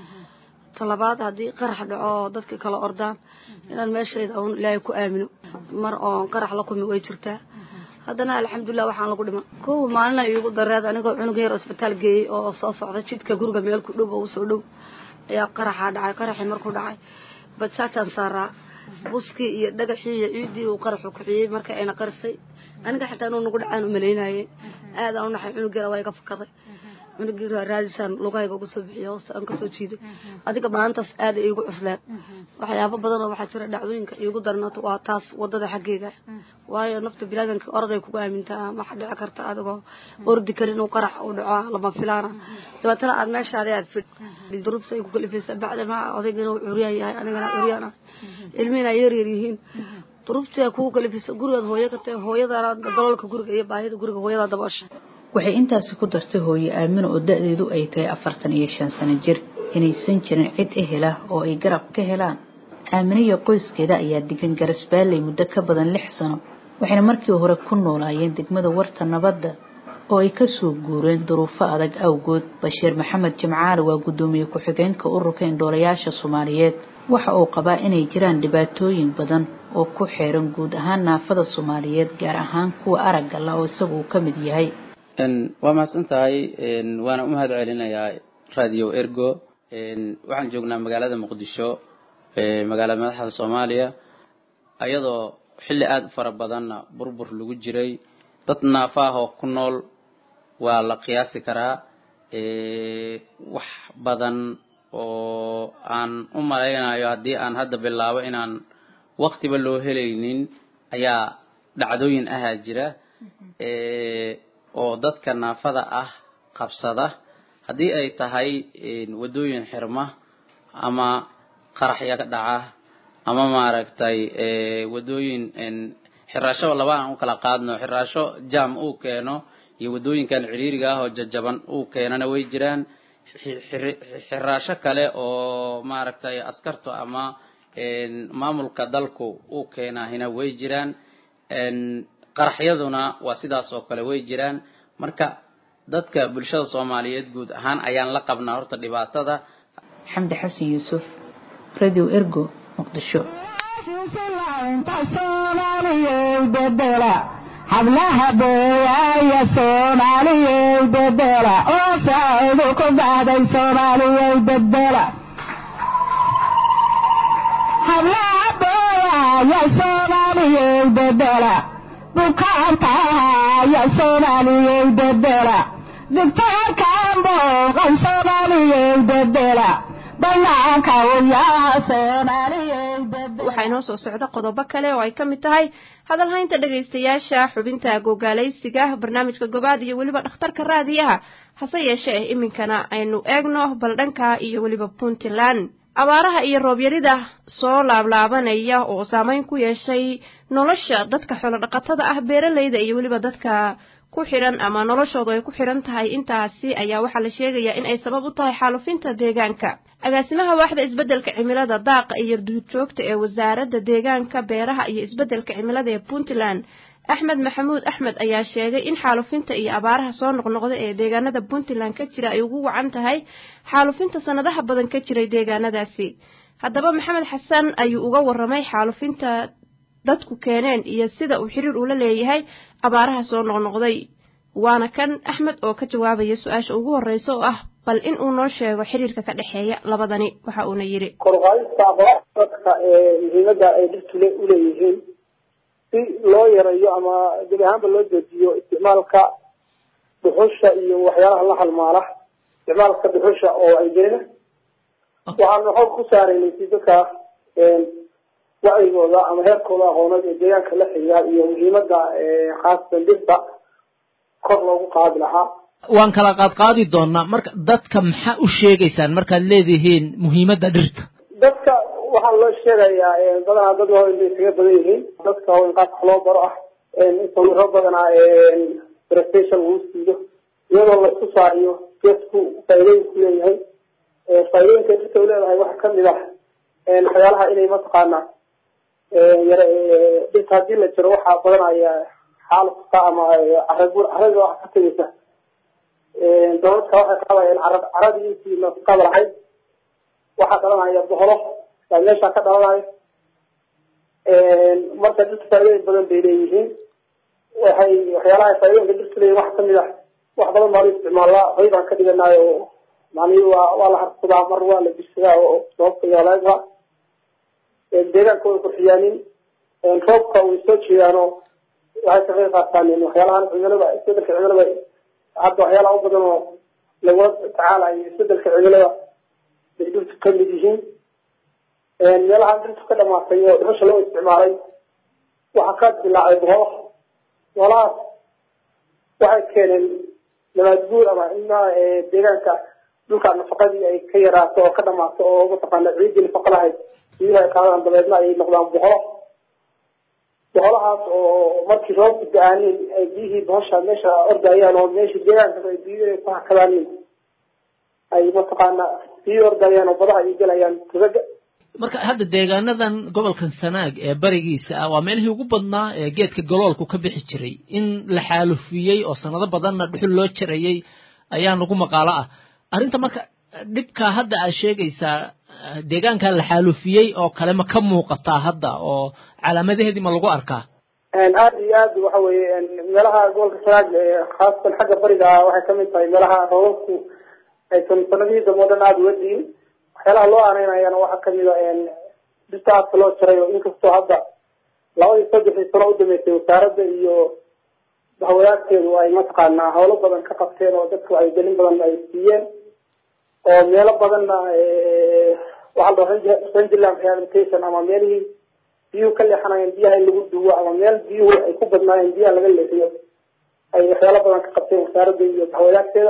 M: talabaad haddii qarax dhaco oo dadka kala ordaan inaan meeshayda uun ilaahay ku aamino mar oon qarax la kumi way jirtaa haddana alxamdulilah waxaan lagu dhima kow maalina iigu dareed anigoo cunug yar oo isbitaal geeyey oo soo socda jidka guriga meel ku dhow oo usoo dhow ayaa qaraxaa dhacay qaraxii markuu dhacay bajaajaan saaraa buskii iyo dhagaxii iyo ciiddii uu qaraxu kiciyey marka ayna qarisay aniga xitaa inuu nagu dhacaan umalaynayay aad aan u naxay cunug yara waa iga fakaday cunugii raadisaan lugahayga uga soo bixiyay hoosta aan kasoo jiiday adiga maalintaas aada iigu cusleen waxyaabo badan oo waxaa jira dhacdooyinka iigu darnaato waa taas wadada xaggeega waayo nafta bilaadanka orday kugu aamintaa waxa dhici karta adigoo ordi karin inuu qarax u dhaco lama filaana dabeetana aad meeshaadi aad fid duruubta ay ku kalifaysa bacdama odayga inuu curyaan yahay anigana curyaan ah ilmihina ay yaryar yihiin duruubtii kugu kalifaysa gurigaad hooyo ka tahay hooyadana daloolka guriga iyo baahida guriga hooyada daboosha
J: waxay intaasi ku dartay hooye aamino oo da-deedu ay tahay afartan iyo shan sano jir inaysan jirin cid ehela oo ay garab ka helaan aamino iyo qoyskeeda ayaa degan garasbaalley muddo ka badan lix sano waxayna markii hore ku noolaayeen degmada warta nabadda oo ay kasoo guureen duruufo adag awgood bashiir maxamed jimcaale waa guddoomiye ku-xigeenka ururka indhoolayaasha soomaaliyeed waxa uu qabaa inay jiraan dhibaatooyin badan oo ku xeeran guud ahaan naafada soomaaliyeed gaar ahaan kuwa aragga la oo isagu uu ka mid yahay
N: waa mahadsan tahay waana u mahad celinayaa radio ergo waxaan joognaa magaalada muqdisho magaalada madaxda soomaaliya ayadoo xilli aada u fara badanna burbur lagu jiray dad naafa ah oo ku nool waa la qiyaasi karaa wax badan oo aan u malaynayo haddii aan hadda bilaabo inaan waktiba loo helaynin ayaa dhacdooyin ahaa jira oo dadka naafada ah qabsada haddii ay tahay waddooyin xirma ama qaraxya ka dhaca ama maaragtay waddooyin xiraasho laba aan u kala qaadno xiraasho jam uu keeno iyo waddooyinkan ciriiriga ah oo jajaban uu keenana way jiraan xiraasho kale oo maaragtay askartu ama maamulka dalku uu keenahina way jiraan qaraxyaduna waa sidaas oo kale way jiraan marka dadka bulshada soomaaliyeed guud ahaan ayaan la qabnaa horta dhibaatada
J: xamdi xasan yuusuf radio ergo muqdisho
O: hablaha beeyaaya soomaaliyey bedela oo saacidu ku baxday soomaaliyey bedela hablaha beeyaaya soomaaliyey bedela bukaantaaya soomaaliyey bedela digtoorkan booqan soomaaliyey bedela banaanka uyaa soomaaliyey
B: waxaa inoo soo socda qodobo kale oo ay ka mid tahay hadalhaynta dhegaystayaasha xubinta gogaalaysiga barnaamijka gobaad iyo weliba dhakhtarka raadiyaha hase yeeshee iminkana aynu eegno bal dhanka iyo weliba puntland abaaraha iyo roobyarida soo laablaabanaya oo saameyn ku yeeshay nolosha dadka xoolodhaqatada ah beeralayda iyo weliba dadka ku xidhan ama noloshoodu ay ku xidhan tahay intaasi ayaa waxaa la sheegayaa in ay sabab u tahay xaalufinta deegaanka agaasimaha waaxda isbeddelka cimilada daaqa iyo duurjoogta ee wasaaradda deegaanka beeraha iyo isbeddelka cimilada ee puntland axmed maxamuud axmed ayaa sheegay in xaalufinta iyo abaaraha soo noqnoqda ee deegaanada puntland ka jira ay ugu wacan tahay xaalufinta sanadaha badan ka jiray deegaanadaasi haddaba maxamed xasan ayuu uga waramay xaalufinta dadku keeneen iyo sida uu xiriir ula leeyahay abaaraha soo noqnoqday waana kan axmed oo ka jawaabaya su-aasha ugu horreysa oo ah bal in uu noo sheego xiriirka ka dhexeeya labadani waxa uuna yidhi
P: korqaadista abaaraha dadka ee muhiimadda ay dhirtu le uleeyihiin si loo yareeyo ama gebi ahaanba loo joojiyo isticmaalka dhuxusha iyo waxyaalaha la halmaala isticmaalka dhuxusha oo ay jeena waxaanu xoog ku saaraynay si dadka wacyigooda ama heerkooda aqooneed ee deegaanka la xiriira iyo muhiimada khaasatan dhirta kor loogu qaadi lahaa
Q: waan kala qaadqaadi doonaa marka dadka maxaa u sheegaysaan markaad leedihiin muhiimadda dhirta
P: dadka waxaa loo sheegayaa badanaa dad waaweyn bay isaga badan yihiin dadka waaweyn qaabka loo baro ah in sawiro badanaa prestation lagu siiyo iyadoo la tusaayo geedku faa'iidooyinku leeyahay faa'iidooyinka dhirta u leedahay waxaa kamid ah waxyaalaha inay mataqaanaa yare dhirta haddii la jiro waxaa badanaya xaalufka ama caragur carada waxa ka tegeysa dabadka waxay qaadayaan cara caradii intii nafaqada lahayd waxaa dhalanaya boholo baa meesha ka dhalanayo marka dhirta faa'iidooyin badan bay leeyihiin waxay waxyaalaha faa'iidooyinka dhirta leeyihin waxa kamid ah wax badan baa la isticmaalaa hoy baan ka dhiganayo oo macnihi waa waa la harsadaa mar waa la bisadaa oo sababta iyo halaagba deegaanka way qurxiyaanin roobka way soo jeedaanoo waxay ka qayb qaataan waxyaalahan cimilada isbedelka cimilada hadda waxyaalaha u badan oo lagula tacaalayo isbedelka cimilada bay dhirtu ka mid yihiin meelaha dhirtu ka dhamaatay oo dhuxusha loo isticmaalay waxaa ka dilaacay boholo boholahaas waxay keeneen nabaad guur ama in deegaanka dhulka nafaqadii ay ka yaraato oo ka dhamaato oo mataqaana ciiddii nafaqa lahayd biyuhu ay qaadaan dabeedna ay noqdaan boholo boholahaas oo markii roobku da-aanin ay biyihii bohosha meesha ordayaan oo meeshii deegaanka ay biyuhu ay ku hakadaanin ay mataqaana biyuhu ordayaan oo badaha ay gelayaan tugaga
Q: marka hadda deegaanadan gobolkan sanaag ee barigiisa ah waa meelihii ugu badnaa ee geedka galoolku ka bixi jiray in la xaalufiyey oo sanado badanna dhuxul loo jarayey ayaa nagu maqaalo ah arrinta marka dhibka hadda aad sheegaysaa deegaanka la xaalufiyey oo kale ma ka muuqataa hadda oo calaamadaheedii ma lagu arkaa
P: aada iyo aad waxa weeye meelaha gobolka sanaag khaasatan xagga bariga ah waxay kamid tahay meelaha roobabku aysan sanadihii dambe o dhan aada uga diin waxyaalaha loo aaneynayana waxaa kamid a dhirta aadka loo jaray oo inkastoo hadda labadii saddexdii sano u dambeysay wasaaradda iyo bahwadaadkeedu ay mataqaanaa howlo badan ka qabteen oo dadka wacyigelin badan ay siiyeen oo meelo badanna waxaa la rangeland rehabilitation ama meelihii biyuhu ka leexanayeen biyaha in lagu duwo ama meel biyuhu ay ku badnaayeen biyaha laga leexiyo ay waxyaalo badan ka qabteen wasaaradda iyo bahwadaadkeeda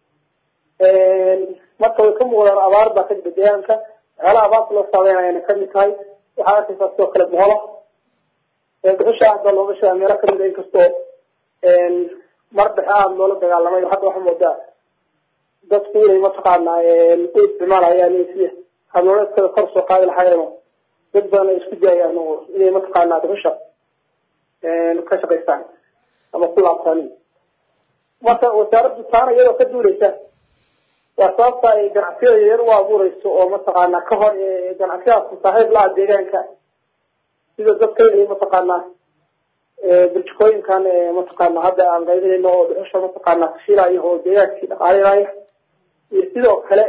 P: marka way ka muuqdaan abaar baa ka jira deegaanka waxyaalaha abaarta loo saameynayana kamid tahay waxaa arkaysaa sidoo kale boholo dhuxusha hadda looga sheega meelo kamid a inkastoo mar dhexe aada loola dagaalamay hadda waxaa moodaa dadku inay mataqaanaa u isticmaalayaan sida habnololeedkooda kor soo qaadi lahaayeen oo dad badan ay isku daayaan oo inay mataqaanaa dhuxusha ka shaqaystaan ama ku laabtaan marka wasaaraddu taana iyadoo ka duuleysa waa sababta ay ganacsiyada yaryar u abuureyso oo mataqaanaa ka hor ganacsiyadaas saaxiib la-ah deegaanka sida dadka inay mataqaanaa burjikooyinkan mataqaana hadda aan qaybinayno oo dhuxusha mataqaanaa kashiilaayo oo deegaankii dhaqaalinaayo iyo sidoo kale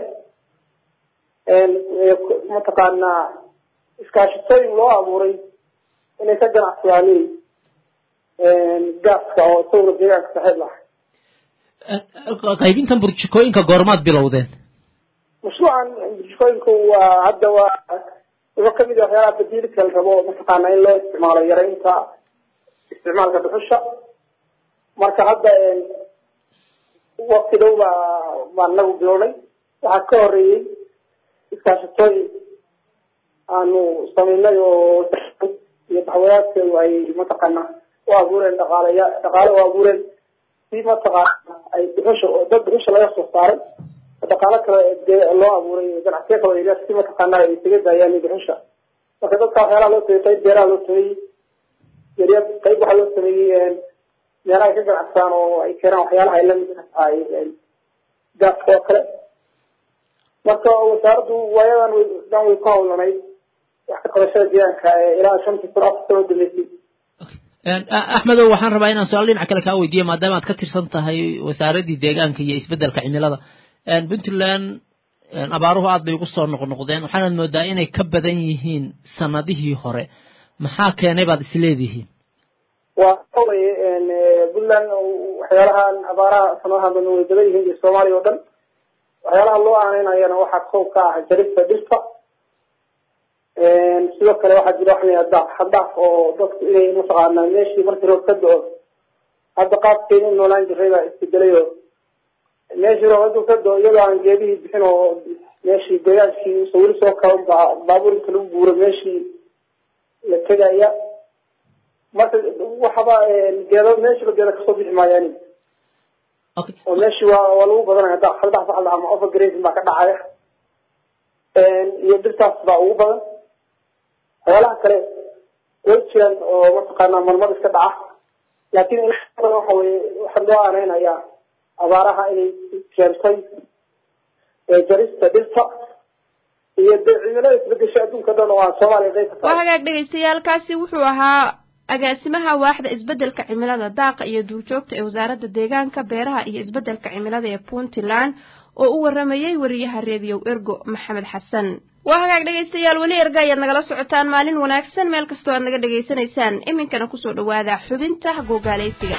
P: mataqaanaa iskaashitooyin loo abuuray inay ka ganacsadaanin gaaska oo isaguna deegaanka saaxiib laha
Q: qaybintan burjikooyinka goormaad bilowdeen
P: mashruucan burjikooyinku waa hadda waa wuxuu kamid yahay waxyaalaha badiilka la rabo mataqaana in loo isticmaalo yaraynta isticmaalka dhuxusha marka hadda wakti dhow baa baan nagu bilownay waxaa ka horeeyey iskaashatooyin aanu samaynay oo iyo baxwadaadkeedu ay mataqaana u abuureen dhaqaaleya dhaqaale u abuureen si mataqaana ay dhuxusha dad dhuxusha laga soo saaray dhaqaalo kale loo abuuray ganacsiyo kale yaryar si mataqaana ay isaga daayaan dhuxusha marka dadka waxyaalaha loo sameeyey qayb beeraha loo sameeyey yaryar qayb waxaa loo sameeyey meelaha ay ka ganacsadaan oo ay keenaan waxyaalaha ay lamid ka tahay gaaska oo kale marka wasaaraddu waayadan dhan way ku hawlanayd wax ka qabashada deegaanka ilaa shantii sano afar sano dambeysay
Q: axmedow waxaan rabaa inaan su-aal dhinac kale kaa weydiiyo maadaama aad ka tirsan tahay wasaaraddii deegaanka iyo isbeddelka cimilada puntland abaaruhu aad bay ugu soo noqnoqdeen waxaanaad moodaa inay ka badan yihiin sanadihii hore maxaa keenay baad isleedihiin
P: waa weye puntland waxyaalahan abaaraha sanadaha dambe way badan yihiin iyo soomaaliya oo dhan waxyaalaha loo aaneynayana waxaa koob ka ah jarista dhirta sidoo kale waxaa jira waxa la daaq xadaaf oo dadku inay mataqaanaa meeshii markii roob ka do-o hadda qaabkeena u noolaan jiray baa isbedelay oo meeshii roob hadduu ka doo iyadoo aan geedihii bixin oo meeshii deegaankii sawir soo kaban baa baabuur inta lagu guuro meeshii la tegaya marka waxaba geedo meeshiiba geedo kasoo bixi maayaan oo meeshii waa waa lagu badanaya hadda saddex saxda ama overgrazing baa ka dhacaya iyo dhirtaas baa ugu badan xoolaha kale way jiraan oo mataqaanaa marmar iska dhaca laakiin in badan waxa weye waxaa loo aaneynayaa abaaraha inay keentay jarista dhirta iyo dee cimilada isbedesha adduunka dhan oo aan soomaaliya qayb ka
B: waa hagaag dhagaystayaalkaasi wuxuu ahaa agaasimaha waaxda isbeddelka cimilada daaqa iyo duurjoogta ee wasaaradda deegaanka beeraha iyo isbeddelka cimilada ee puntland oo u waramayey wariyaha reediyow ergo maxamed xasan waa hagaag dhegaystayaal weli erga ayaad nagala socotaan maalin wanaagsan meel kastoo aad naga dhegaysanaysaan iminkana kusoo dhawaada xubinta googaalaysiga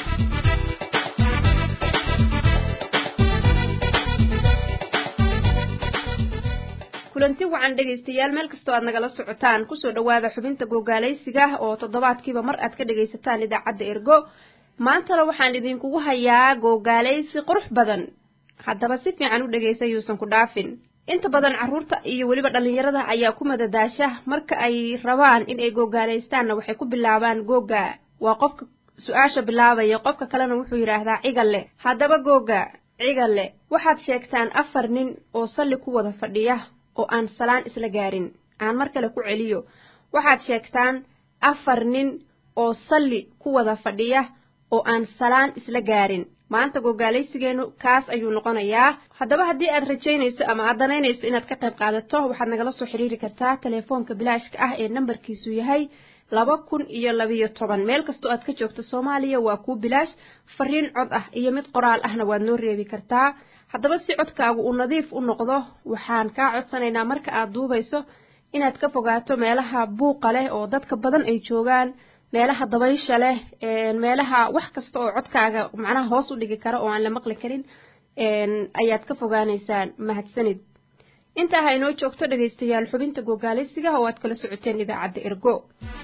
B: kulanti wacan dhegaystayaal meel kastoo aad nagala socotaan kusoo dhawaada xubinta googaalaysiga oo toddobaadkiiba mar aad ka dhegaysataan idaacadda ergo maantana waxaan idinkugu hayaa googaalaysi qurux badan haddaba si fiican u dhegaysa yuusan ku dhaafin inta badan carruurta iyo weliba dhallinyarada ayaa ku madadaasha marka ay rabaan in ay googaalaystaanna waxay ku bilaabaan googa waa qofka su-aasha bilaabaya qofka kalena wuxuu yidhaahdaa cigalle haddaba googa cigalle waxaad sheegtaan afar nin oo salli ku wada fadhiya oo aan salaan isla gaarin aan mar kale ku celiyo waxaad sheegtaan afar nin oo salli ku wada fadhiya oo aan salaan isla gaarin maanta gogaalaysigeenu kaas ayuu noqonayaa haddaba haddii aad rajaynayso ama aad danaynayso inaad ka qayb qaadato waxaad nagala soo xiriiri kartaa telefoonka bilaashka ah ee nambarkiisu yahay laba kun iyo labiyo toban meel kastoo aad ka joogto soomaaliya waa kuu bilaash fariin cod ah iyo mid qoraal ahna waad noo reebi kartaa haddaba si codkaagu uu nadiif u noqdo waxaan kaa codsanaynaa marka aad duubayso inaad ka fogaato meelaha buuqa leh oo dadka badan ay joogaan meelaha dabaysha leh meelaha wax kasta oo codkaaga macnaha hoos u dhigi kara oo aan la maqli karin ayaad ka fogaanaysaan mahadsanid intaa ha inoo joogto dhegaystayaal xubinta gogaalaysiga oo aad kala socoteen idaacadda ergo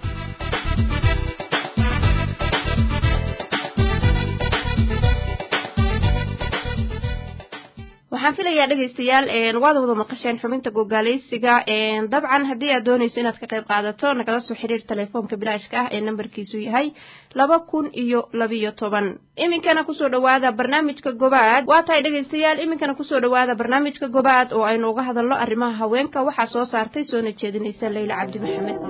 B: waxaan filayaa dhegaystayaal waad wada maqasheen xubinta gogaalaysiga dabcan haddii aad doonayso inaad ka qayb qaadato nagala soo xiriir telefoonka bilaashka ah ee nambarkiisu yahay laba kun iyo labiyo toban iminkana kusoo dhawaada barnaamijka gobaad waa tahay dhegaystayaal iminkana kusoo dhawaada barnaamijka gobaad oo aynu uga hadalno arrimaha haweenka waxaa soo saartay soona jeedinaysa leyla cabdi maxamed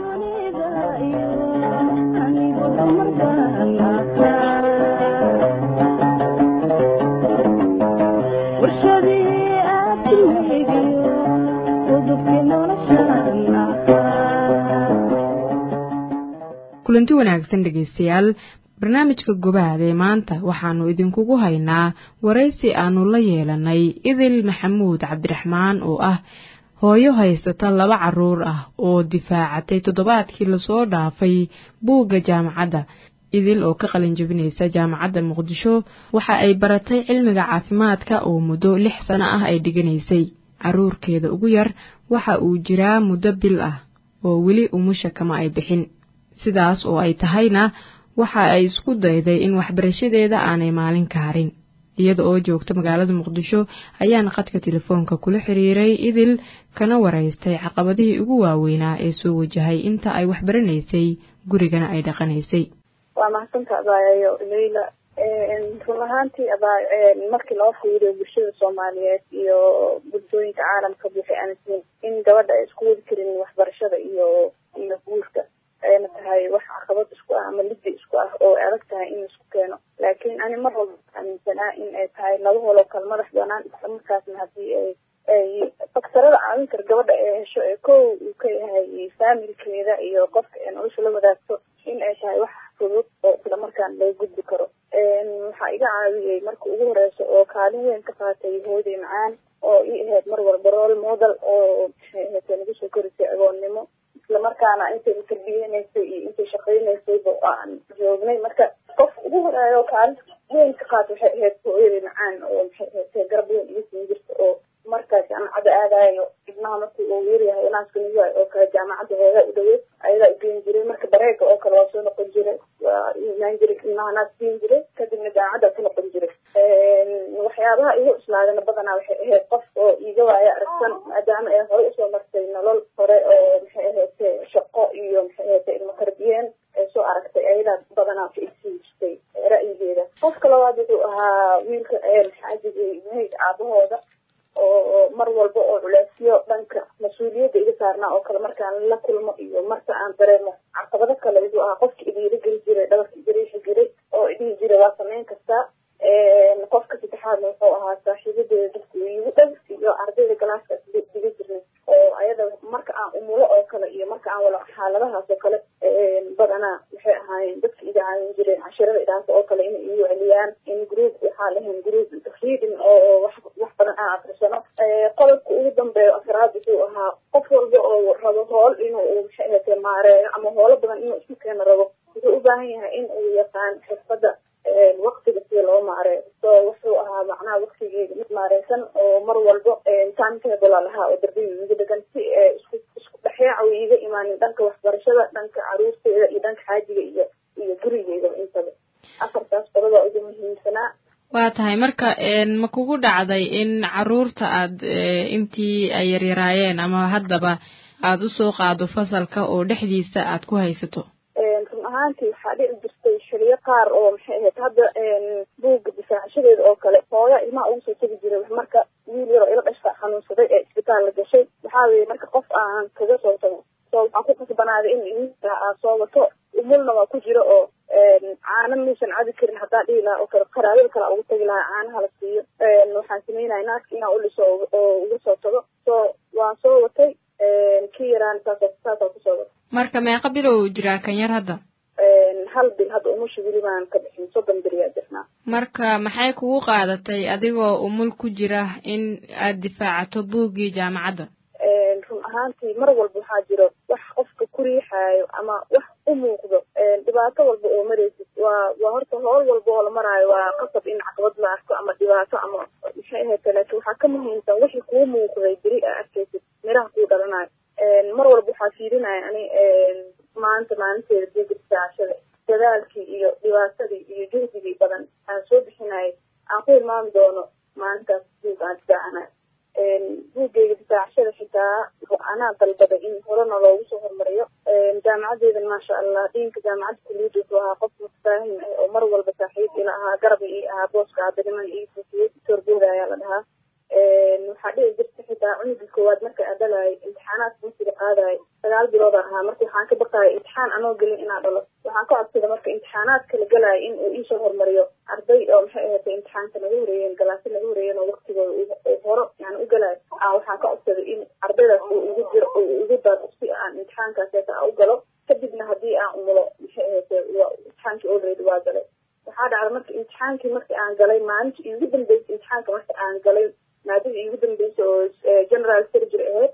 A: kulanti wanaagsan dhegaystayaal barnaamijka gobaad ee maanta waxaannu idinkugu haynaa waraysi aannu la yeelanay idil maxamuud cabdiraxmaan oo ah hooyo haysata laba carruur ah oo difaacatay toddobaadkii lasoo dhaafay buugga jaamacadda idil oo ka qalin jabinaysa jaamacadda muqdisho waxa ay baratay cilmiga caafimaadka oo muddo lix sano ah ay dhiganaysay carruurkeeda ugu yar waxa uu jiraa muddo bil ah oo weli umusha kama ay bixin sidaas oo ay tahayna waxa ay isku dayday in waxbarashadeeda aanay maalin ka harin iyada oo joogta magaalada muqdisho ayaana qadka telefoonka kula xiriiray idil kana waraystay caqabadihii ugu waaweynaa ee soo wajahay inta ay waxbaranaysay gurigana ay dhaqanaysay
R: waa mahadsanta abaayayo leyla run ahaantii abaa markii loo fiiriyo bulshada soomaaliyeed iyo bulshooyinka caalamka waxay aaminsan in gabadha ay isku wadi karin waxbarashada iyo iyo guurka ayna tahay wax caqabad isku ah ama liddi isku ah oo adag tahay in laisku keeno laakiin ani mar walba aaminsanaa in ay tahay laba holo kala madax banaan islamarkaasna haddii ay ay faktarada caawin kar gabadha ay hesho ee kow uu ka yahay faamilkeeda iyo qofka ay nolosha la wadaagto in ay tahay wax fudud oo islamarkaan laga gudbi karo waxaa iga caawiyey marka ugu horeysa oo kaalin weyn ka qaatay hooday macaan oo ii ahayd mar walba role model oo maxay ahayd nagu soo korisay agoonnimo islamarkaana intay tarbiyeynaysay iyo intay shaqaynaysayba aan joognay marka qof ugu horeeyo kaalin weyn ka qaata waxay ahayd hooyaday macaan oo maxay ahayd garab weyn iga siin jirta oo markaa jaamacadda aadayo ibnaha markii uu yaryahay inaaska nugaay oo kale jaamacadda hooga u dhaweyd ayadaa ugeyn jiray marka bareega oo kale waa soo noqon jiray waa imaan jiray ibnaha naas siin jiray kadibna jaamacaddaa ku noqon jiray waxyaaba waxyaabaha igu islaadana badanaa waxay ahayd qof oo iiga waaya aragsan maadaama ay hore usoo martay nolol hore oo maxay ahayd shaqo iyo maxay ahayd ilmo tarbiyeen ay soo aragtay ayadaa badanaa ka igsiin jirtay ra'yigeeda qofka labaad wuxuu ahaa wiilka xaajigay mahayd aabahooda oo mar walba oo culeysyo dhanka mas-uuliyadda iga saarnaa oo kale markaan la kulmo iyo marka aan dareemo caqabado kale wuxuu ahaa qofka idiira geli jiray dhabarka igariixi jiray oo idhihi jiray waa samayn kartaa qofka saddexaadna wuxuu ahaa saaxiibadeeda dadku iigu dhow iyo ardayda galaaskaas diga jirnay oo ayada marka aan umulo oo kale iyo marka aan wala xaaladahaas oo kale badanaa waxay ahaayeen dadka iga caawin jireen cashirada idhaasa oo kale inay igu celiyaan in group waxaa lahayn group reading oo wax wax badan aan akrisano qodobka ugu dambeeyo afraad wuxuu ahaa qof walba oo rabo hool inuu maxay ahayd maareeyo ama hoolo badan inuu isku keeno rabo wuxuu u baahan yahay in uu yaqaan xirfadda waqtiga sida loo maareeyo so wuxuu ahaa macnaha waqtigeeda mid maareysan oo mar walbo timetable lahaa oo darbiga iga degan si isku isku dhexyaaca uu iiga imaanin dhanka waxbarashada dhanka caruurteeda iyo dhanka xaajiga iyo iyo gurigeeda intaba afartaas qodobaa ugu muhiimsanaa
A: waa tahay marka ma kugu dhacday in caruurta aad intii ay yaryaraayeen ama haddaba aad usoo qaado fasalka oo dhexdiisa aad ku haysato
R: run ahaantii waxaa dhici jirtay xiliyo qaar oo maxay ahayd hadda buugga difaacashadeeda oo kale hooya ilmaha ugu soo tegi jiray marka wiil yaroo ila dhashta xanuunsaday ee isbitaal la gashay waxaa weeye marka qof aan kaga soo tago so waxaan ku kasbanaaday in ilmihiisa aad soo wato umulna waa ku jiro oo caano maysan cabi karin haddaa dhihi lahaa oo kale qaraabada kale ugu tagi lahaa caanaha la siiyo waxaan sameynaya naagta inaan uliso oo uga soo tago so waan soo watay kii yaraan saas saasaan kusoo watay
A: marka meeqa bilow jiraa kan yar hadda
R: hal bil hadda umusha weli baan ka bixin soddon beriyaa jirnaa
A: marka maxay kugu qaadatay adigoo umul ku jira in aad difaacato buuggii jaamacadda
R: run ahaantii mar walba waxaa jiro wax qofka ku riixaayo ama wax u muuqdo dhibaato walba oo maraysid waa waa horta howl walba oo la maraayo waa qasab in caqabad la arko ama dhibaato ama maxay ahayd laakiin waxaa ka muhiimsan wixii kuu muuqday beri aa arkaysid miraha kuu dhalanayo mar walba waxaa fiirinaya ani maanta maalinteeda buugga difaacashada dadaalkii iyo dhibaatadii iyo juhdigii badan aan soo bixinayay aan ku hilmaami doono maalintaas buug aan difaacanayo buuggeyga difaacashada xitaa anaa dalbaday in horena loogu soo hormariyo jaamacadeedan maasha allah diinka jaamacadda kuliyadda wuxuu ahaa qof mutafaahim ah oo mar walba saaxiib ila ahaa garab ii ahaa booska aabaniman ii fufiyey torbooda ayaa la dhahaa waxaa dhici jirta xitaa cunugii koowaad marka aa dhalaayay imtixaanaadka markiga qaadayo sagaal bilooda ahaa marka waxaan ka baqaaya imtixaan anoo gelin inaa dhalo waxaan ka codsada marka imtixaanaadka la galaayo in uu iisoo hormariyo arday oo maxay ahaatay imtixaanka naga horeeyeen galaasi naga horeeyeen oo waqtigooda horo yani u galaayo a waxaan ka codsaday in ardaydaas uu ugu jiro uu ugu daro si aan imtixaankaas heeta u galo kadibna haddii aan umulo maxay ahaatay imtixaankii already waa galay waxaa dhacda marka imtixaankii markii aan galay maalinta iigu dambeysay imtixaanka marka aan galay maadada iigu dambeysay oo general surgery ahayd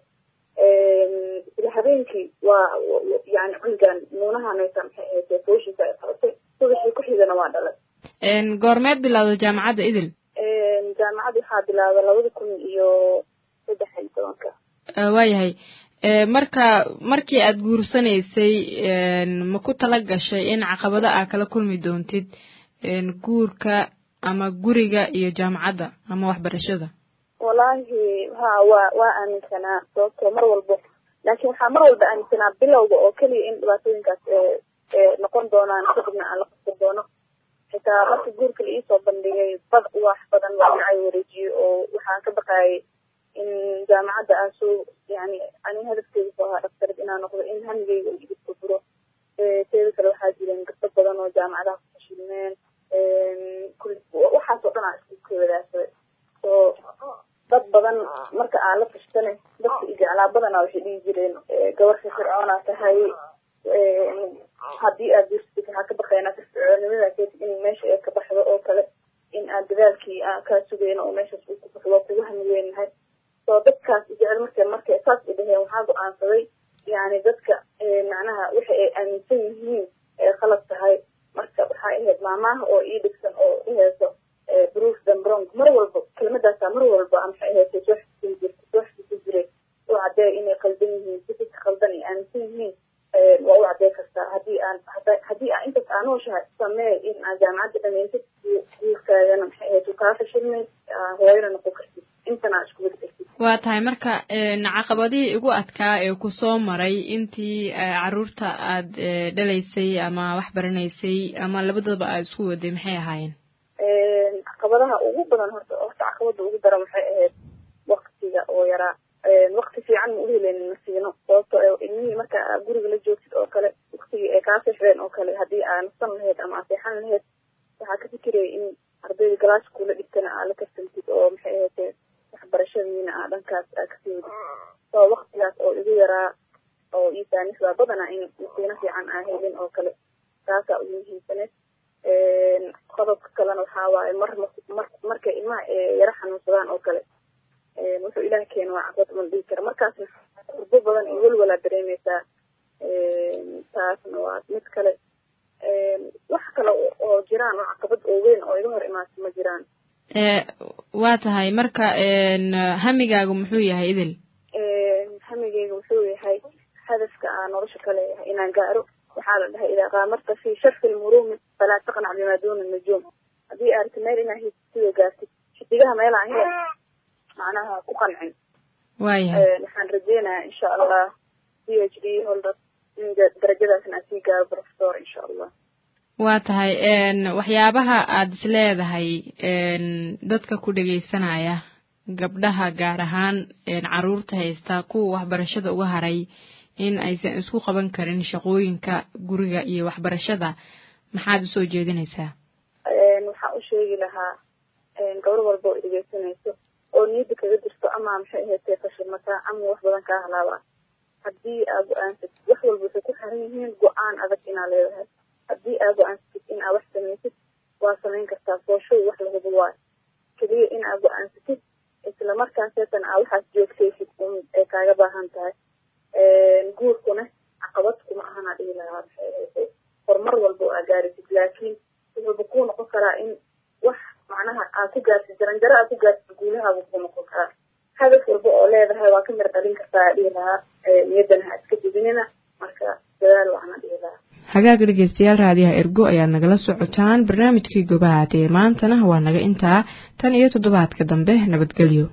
R: isla habeenkii waa yani cunugan nuunahanaysa maxay ahayd fooshiisa ay qabatay subaxii ku xigana waa dhalay
A: goormeed bilowda jaamacadda idil
R: jaamacadda waxaa bilaabay labada kun iyo saddex iyo tobanka
A: waayahay marka markii aad guursanaysay ma ku tala gashay in caqabado aa kala kulmi doontid guurka ama guriga iyo jaamacadda ama waxbarashada
R: wallaahi ha waa waa aaminsanaa sababtoo mar walba laakiin waxaa mar walba aaminsanaa bilowga oo keliya in dhibaatooyinkaas noqon doonaan kadibna aan la qabsan doono xitaa marka guurka la iisoo bandhigay bad wax badan waa dhinacay wareejiyey oo waxaan ka baqaayay in jaamacadda aan soo yani ani hadafkeeda ku ahaa dhaktarid inaan noqdo in hamigeyga uu iga furfuro teeda kale waxaa jireen gabdo badan oo jaamacadaha ku fashilmeen waxaas oo dhan aan isku wadaagsaday so dad badan marka aan la tashtane dadka ijeclaa badanaa waxay dhihi jireen gabar firfircoonaa tahay haddii aad guursatid waxaa ka baqaynaa firfircoonimadaas in meesha ay ka baxdo oo kale in aad dadaalkii aan kaa sugayno oo meeshaas uu ku baxdo kugu hami weynahay so dadkaas jecel marka markay saas u dhaheen waxaa go-aansaday yani dadka macnaha waxa ay aaminsan yihiin ee khalad tahay marka waxaa ahayd maamaha oo ii dhigsan oo iheyso bruce dambrong mar walba kelmadaasaa mar walba maxay ahayd soo xasuusin jirta soo xasuusin jiray u caddeey inay qaldan yihiin si dadka khaldan ay aaminsan yihiin waa u caddey kartaa haddii aan haddii aan intaas aan nooshahay samee in aad jaamacadda dhamaysid guurkaagana maxay ahayd uu kaa fashilmay hooyana noqon kartid intana aad isku wadi kartid
A: waa tahay marka caqabadihii igu adkaa ee ku soo maray intii caruurta aad dhalaysay ama wax baranaysay ama labadaba aad isku waday maxay ahaayeen
R: caqabadaha ugu badan horta horta caqabada ugu daran waxay ahayd waktiga oo yaraa wakti fiican ma uheleynin ma siino sababto ilmihii marka guriga la joogtid oo kale waktigii ay kaa seexdeen oo kale haddii aa nasan lahayd ama aa seexan lahayd waxaa ka fikiraya in ardayda galaaska kula dhigtana aa la karsantid oo maxay ahaydee waxbarashadiina aa dhankaas aa kasii wadid so waktigaas oo igu yaraa oo isaanis waa badana in masiino fiican aa helin oo kale taasaa ugu muhiimsaneed qodobka kalena waxaa waaye mar mar markay ilmaha yara xanuunsadaan oo kale wuxuu ilaah keena waa caqabad man dhihi kara markaasna urbo badan iyo welwalaa dareemeysaa taasna waa mid kale wax kale oo jiraan oo caqabad oo weyn oo iga hor imaata ma jiraan
A: waa tahay marka hamigaagu muxuu yahay idil
R: hamigeyga wuxuu yahay hadafka aa nolosha ka leeyahay inaan gaaro waxaa la dhahay idaa qaamarta fi sharfi lmuruumi falaa taqnac bimaa duuna nujuum haddii aarti meel inaa hidsidoo gaartid xidigaha meel aan hel macnaha ku qancin
A: waayahay
R: waxaan rajeynayaa insha allah p h d holder in darajadaasna aan sii gaaro professor insha allah
A: waa tahay waxyaabaha aad is leedahay dadka ku dhegaysanaya gabdhaha gaar ahaan caruurta haysta kuwa waxbarashada uga haray in aysan isku qaban karin shaqooyinka guriga iyo waxbarashada maxaad usoo jeedinaysaa
R: waxaan u sheegi lahaa gabar walba oo dhegeysanayso oo niyadda kaga jirto ama maxay ahaydee fashilmataa ama wax badan kaa halaabaa haddii aa go-aansatid wax walba waxay ku xiran yihiin go-aan adag inaa leedahay haddii aa go-aansatid in aa wax samaysid waa samayn kartaa fooshow wax lahuba waayo keliya in aa go-aansatid isla markaaseetan aa waxaas joogtaysid un ay kaaga baahan tahay guurkuna caqabad kuma ahanaa dhihi lahaa maxay ahaydee horumar walba oo aa gaarisid laakiin wuxuuba kuu noqon karaa in wax macnaha aa ku gaarsid jaranjaro aa ku gaarsid guulahaabu kuu noqon karaa hadaf walba oo leedahay waa ka mir dhalin kartaa dhihi lahaa niyaddana ha iska dibinina marka dadaal waxna dhihi lahaa
A: hagaaga dhegeystayaal raadiyaha ergo ayaad nagala socotaan barnaamijkii gobahaad ee maantana waa naga intaa tan iyo toddobaadka dambe nabadgelyo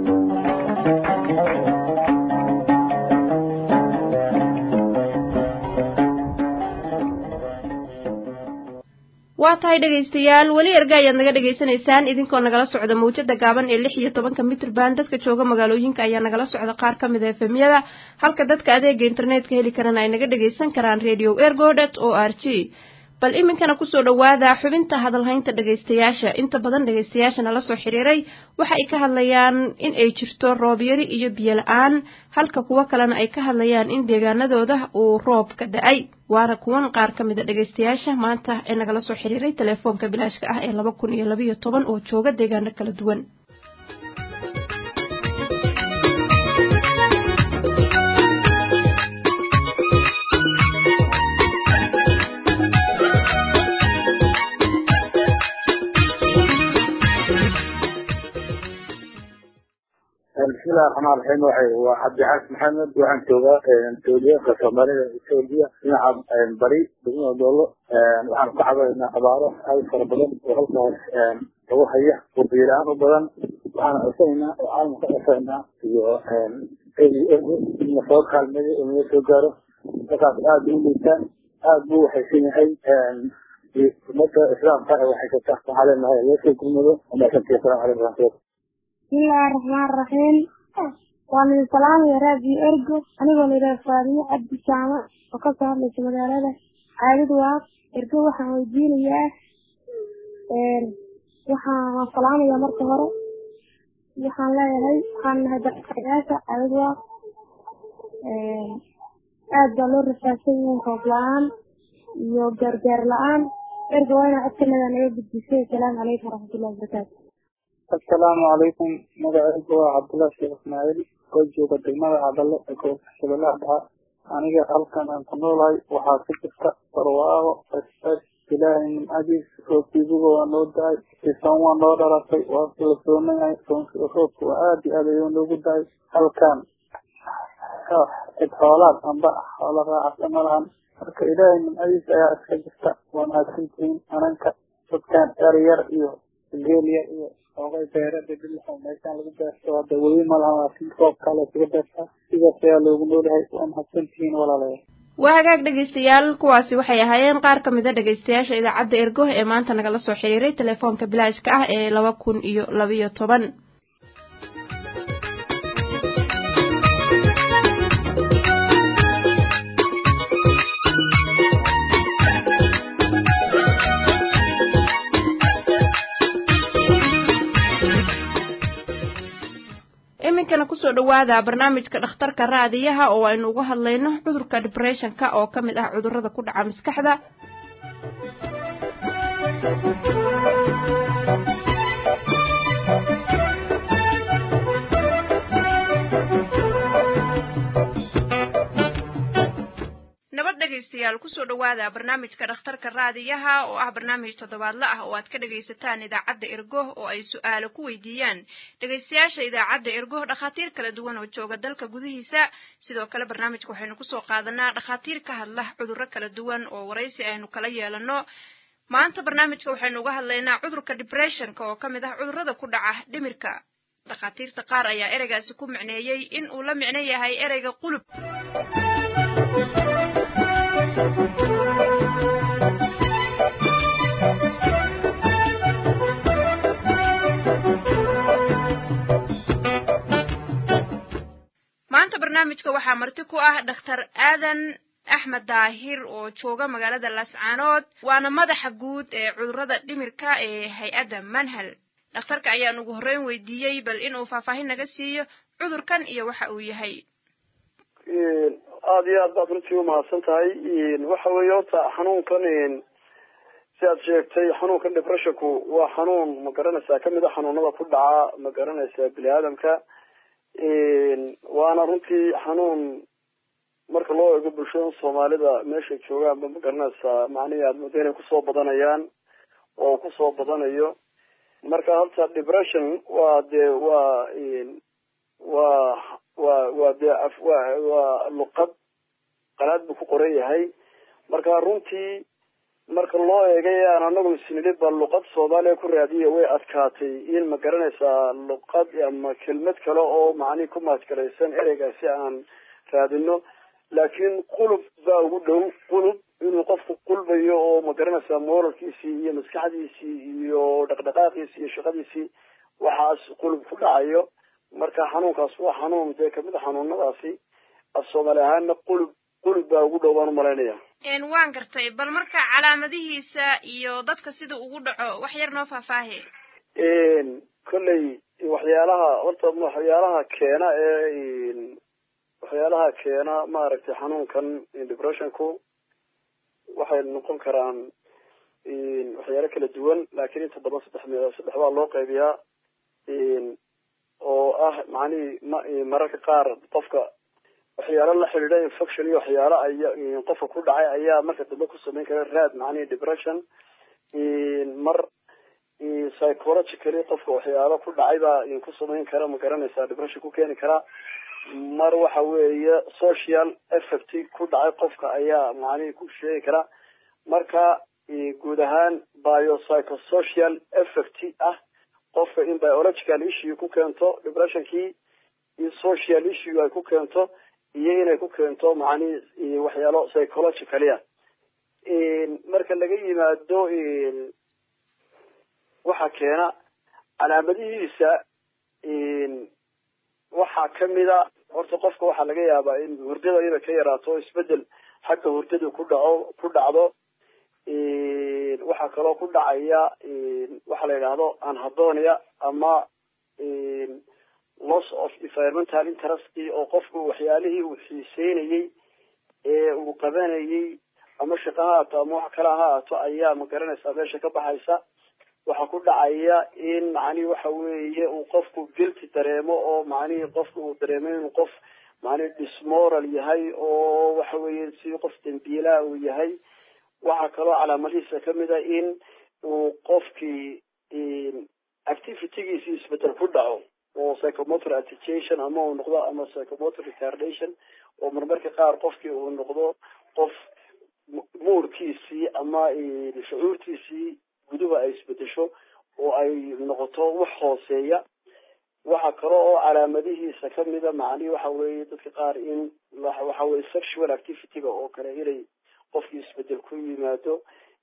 B: waa tahay dhegaystayaal weli erga ayaad naga dhegaysanaysaan idinkoo nagala socda mawjada gaaban ee lix iyo tobanka mitrban dadka jooga magaalooyinka ayaa nagala socda qaar ka mid a efemyada halka dadka adeega internetka heli karana ay naga dhagaysan karaan radio ergodet o r g bal iminkana kusoo dhowaada xubinta hadalhaynta dhegaystayaasha inta badan dhegaystayaasha nala soo xiriiray waxa ay ka hadlayaan in ay jirto roob yari iyo biyo la-aan halka kuwo kalena ay ka hadlayaan in deegaanadooda uu roob ka da-ay waana kuwan qaar ka mida dhegaystayaasha maanta ee nagala soo xiriiray telefoonka bilaashka ah ee laba kun iyo labayo toban oo jooga deegaano kala duwan
S: bismillahi raxmaan raxiim waxay waa cabdixaas maxamed waxaan joogaa towliyaanka soomaalida etoobiya dhinaca bari degmada doolo waxaan ka cabaynaa abaaro aad fara badan oo halkaas lagu haya oo biyo-la-aan u badan waxaan codsanaynaa oo caalamka ka codsanaynaa iyo ergo in lasoo kaalmeeyo oo naga soo gaaro halkaas aad u liitaan aad buu waxaysan yahay ummadda islaamka ee waxaysata waxaa leenahay loo soo gurmado wamaashantii asalamu calaykum waraxmatulah
T: bismillahi raxmaan raxiim waan idin salaamaya raadiyo ergo anigoo layidhaha faadimo cabdi jaamac oo kasoo hadlaysa magaalada caadad waaq ergo waxaan weydiinayaa waxaan waan salaamaya marka hore waxaan leeyahay waxaan nahay daqayaasha caadad waaq aad baa loo rafaadsan yahay roob la-aan iyo gaargaar la-aan ergo waa inaa codkanaga naga gudbisay asalaamu calaykum waraxmatullahi wabarakaatu
U: asalaamu calaykum magacaygu waa cabdullahi sheekh ismaaciil oo jooga degmada cadale ee gobolka shabeellaha dhexe aniga halkan aan ku noolahay waxaa ka jirta barwaaqo fasfas ilaahay nimcadiis roobkiibuga waa noo da-ay isan waa noo dhalatay waa la soonayahay roobka waa aada iyo aad ayuu noogu da-ay halkan cid xoolaad amba xoolo raacasa ma lahan marka ilaahay nimcadiisa ayaa iska jirta waa mahadsantihiin ananka dadkan eryar iyo geel yar iyo oogay beere dhidhilxo meeshaan lagu beerto hadda weli ma laha laakiin roobkaa la isuga beertaa sidaas ayaa loogu noolahay waa mahadsantihiin walaalayaal
B: waa hagaag dhegaystayaal kuwaasi waxay ahaayeen qaar ka mid a dhegaystayaasha idaacadda ergo ee maanta nagala soo xiriiray telefoonka bilaashka ah ee laba kun iyo labiyo toban iminkana kusoo dhawaada barnaamijka dhakhtarka raadiyaha oo aynu uga hadlayno cudurka dibressionka oo ka mid ah cudurrada ku dhaca maskaxda nabad dhegaystayaal kusoo dhawaada barnaamijka dhakhtarka raadiyaha oo ah barnaamij toddobaadle ah oo aad ka dhegaysataan idaacadda ergo oo ay su-aalo ku weydiiyaan dhegaystayaasha idaacadda ergo dhakhaatiir kala duwan oo jooga dalka gudihiisa sidoo kale barnaamijka waxaynu kusoo qaadanaa dhakhaatiir ka hadla cudurro kala duwan oo waraysi aynu kala yeelano maanta barnaamijka waxaynu uga hadlaynaa cudurka dibressionka oo ka mid ah cudurrada ku dhaca dhimirka dhakhaatiirta qaar ayaa ereygaasi ku micneeyey in uu la micno yahay ereyga qulub maanta barnaamijka waxaa marti ku ah dhakhtar aadan axmed daahir oo jooga magaalada laascaanood waana madaxa guud ee cudurrada dhimirka ee hay-adda manhal dhakhtarka ayaan ugu horreyn weydiiyey bal inuu faahfaahin naga siiyo cudurkan iyo waxa uu yahay
E: aada iyo aad baad runtii umahadsan tahay waxa weeye horta xanuunkan si aad sheegtay xanuunkan depressionku waa xanuun ma garanaysaa kamid a xanuunada ku dhaca ma garanaysaa bini aadamka waana runtii xanuun marka loo eego bulshada soomaalida meeshay joogaanba ma garanaysaa macnihii aad moodo inay kusoo badanayaan oo kusoo badanayo marka horta depression waa dee waa waa waa waa dee waa waa luqad qalaad buu ku qoran yahay marka runtii marka loo eegay aan anagu isnili ba luqad soomaaliya ku raadiya way adkaatay in ma garanaysaa luqad ama kelmad kale oo macnihi ku maadgalaysan ereygaasi aan raadino laakiin qulub baa ugu dhow qulub inuu qofku qulbayo oo ma garanaysaa moralkiisii iyo maskaxdiisii iyo dhaqdhaqaaqiisii iyo shaqadiisii waxaas qulub ku dhacayo marka xanuunkaas waa xanuun dee kamid a xanuunadaasi af soomaali ahaana qulub qulub baa ugu dhow baan umalaynaya
B: waan gartay bal marka calaamadihiisa iyo dadka sida ugu dhaco wax yar noo faahfaahe
E: kolley waxyaalaha horta waxyaalaha keena ee waxyaalaha keena maaragtay xanuunkan depressionku waxay noqon karaan waxyaalo kala duwan laakiin inta badan saddex me saddex baa loo qaybiyaa oo ah macnihii ma mararka qaar qofka waxyaalo la xidhiidha infection iyo waxyaalo aya qofka ku dhacay ayaa marka dambe ku samayn kara raad macnihi depression mar psychologically qofka waxyaalo ku dhacay baa ku samayn kara ma garanaysaa depression ku keeni kara mar waxa weeye social effect ku dhacay qofka ayaa macnihi ku sheegi kara marka guud ahaan biopsychosocial effect ah qofka in biological issue ku keento depressionkii in social issue ay ku keento iyo inay ku keento macnihi waxyaalo psychologically ah marka laga yimaado waxa keena calaamadihiisa waxaa kamida horta qofka waxaa laga yaabaa in hurdada inay ka yaraato isbedel xagga hurdada ku dhaco ku dhacdo waxaa kaloo ku dhacaya waxa la yidhaahdo anhedonia ama loss of environmental interest oo qofku waxyaalihii uu xiiseynayey ee uu qabanayey ama shaqo ha haato ama wax kale ha haato ayaa ma garanaysaa meesha ka baxaysa waxaa ku dhacaya in macnihi waxa weeye uu qofku guilty dareemo oo macnihii qofku uu dareemo inuu qof macnihi dismoral yahay oo waxa weeye si qof dambiilaha uu yahay waxaa kaloo calaamadihiisa kamid a in uu qofkii activitygiisi isbedel ku dhaco oo psychomotor agitation ama uu noqdo ama psychomotor retardation oo marmarka qaar qofkii uu noqdo qof muurkiisii ama shucuurtiisii guduba ay isbedesho oo ay noqoto wax hooseeya waxa kale oo calaamadihiisa kamida macnihi waxa weeye dadka qaar in waxa weye sexual activity-ga oo kale inay qofkii isbedel ku yimaado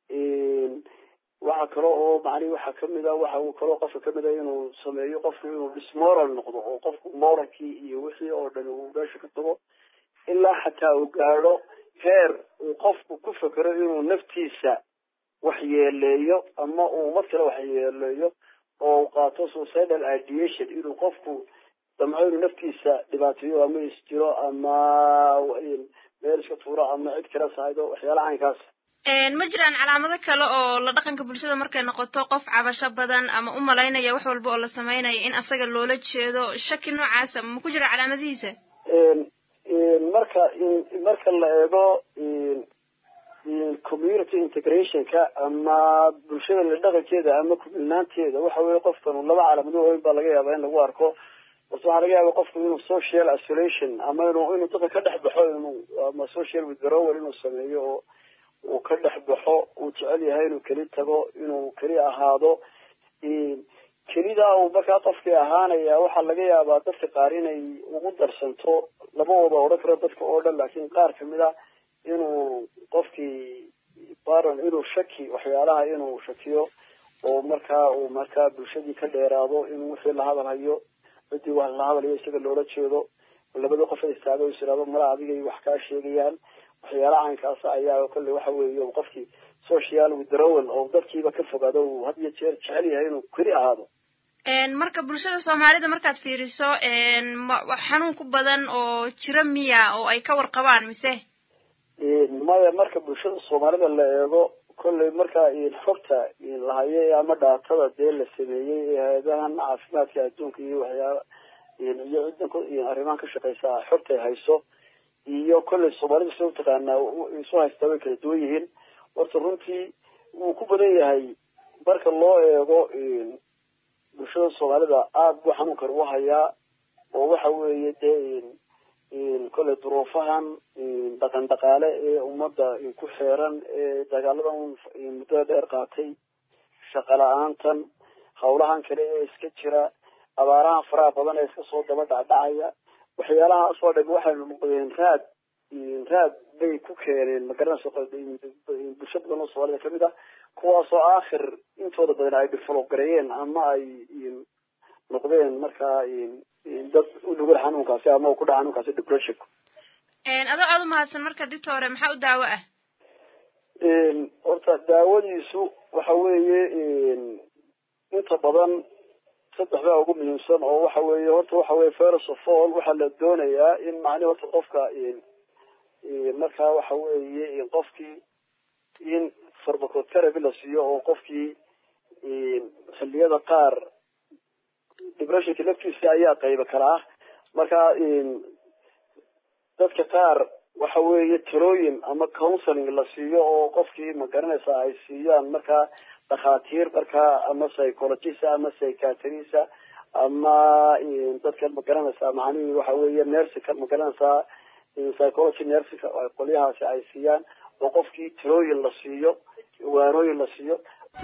E: waxa kale oo macnihi waxa kamida waxa uu kaloo qofka kamida inuu sameeyo qofku inuu dismoral noqdo oo qofku moralkii iyo wixii oo dhan uu meesha ka tago ilaa xataa uu gaadho heer uu qofku ku fekero inuu naftiisa waxyeeleeyo ama uu ummad kale waxyeeleeyo oo uu qaato suicidal ideation inuu qofku damco inuu naftiisa dhibaateeyo ama isjiro ama meel iska tuuro ama cid kale sahaydo waxyaalaha caynkaas
B: ma jiraan calaamado kale oo la dhaqanka bulshada markay noqoto qof cabasho badan ama u malaynaya wax walba oo la samaynayo in asaga loola jeedo shaki noocaasa ma ku jira calaamadihiisa
E: marka marka la eego community integrationka ama bulshada la dhaqankeeda ama kumilnaanteeda waxa weye qofkan laba calaamado waaweyn baa laga yaabaa in lagu arko horta waxaa laga yaaba qofku inuu social isolation ama inuu inuu dadka ka dhex baxo inuu ama social withdrawal inuu sameeyo oo uu ka dhex baxo uu jecel yahay inuu keli tago inuu keli ahaado kelidaa uu markaa qofkii ahaanaya waxaa laga yaabaa dadka qaar inay ugu darsanto labadooda odhan karo dadka oo dhan laakiin qaar kamid a inuu qofkii baron inuu shaki waxyaalaha inuu shakiyo oo markaa uu markaa bulshadii ka dheeraado inuu wixii la hadalhayo ciddii wax la hadalayo isaga loola jeedo labada qof ay istaago is iraado mala adigay wax kaa sheegayaan waxyaala caynkaasa ayaa kolley waxa weeye qofkii social withdrawal oo dadkiiba ka fogaado uu had iyo jeer jecel yahay inuu keli ahaado
B: marka bulshada soomaalida markaad fiiriso xanuun ku badan oo jiro miya oo ay ka warqabaan mise
E: maya marka bulshada soomaalida la eego kolley marka xogta lahaye ama dhaatada dee la sameeyey ee hay-adahan caafimaadka adduunka iyo waxyaala iyo ciddan arrimahan ka shaqeysa xogta ay hayso iyo kolley soomaalida sida utaqaanaa isu haystaa way kala duwan yihiin horta runtii wuu ku badan yahay marka loo eego bulshada soomaalida aada buu xanuunkan u hayaa oo waxa weeye dee kolley duruufahan dhaqan dhaqaale ee ummadda ku xeeran ee dagaaladan muddada dheer qaatay shaqa la-aantan hawlahan kale ee iska jira abaarahan faraha badan ee iska soo daba dhacdhacaya waxyaalahaas oo dhan waxay noqdeen raad raad bay ku keeneen magaranaysa bulsho badan oo soomaalida kamid ah kuwaasoo aakhir intooda badan ay develop gareeyeen ama ay noqdeen markaa dad u nugul xanuunkaasi ama ku dhaca xanuunkaasi depressionka
B: adoo aada u mahadsan marka dita hore maxaa u daawo ah
E: horta daawadiisu waxa weeye inta badan saddex baa ugu muhiimsan oo waxa weeye horta waxa weye first of all waxaa la doonayaa in macnihi horta qofka markaa waxa weeye qofkii in farmacotherapy la siiyo oo qofkii xilliyada qaar depressionka laftiisa ayaa qayba kala ah marka dadka qaar waxa weeye talooyin ama counseling la siiyo oo qofkii magaranaysa ay siiyaan markaa dhakhaatiir markaa ama psychologista ama psychiatrista ama dadkan magaranaysaa macnihii waxa weeye nersica magaranaysaa psychology nersica qolyahaasi ay siiyaan oo qofkii talooyin la siiyo waanooyin la siiyo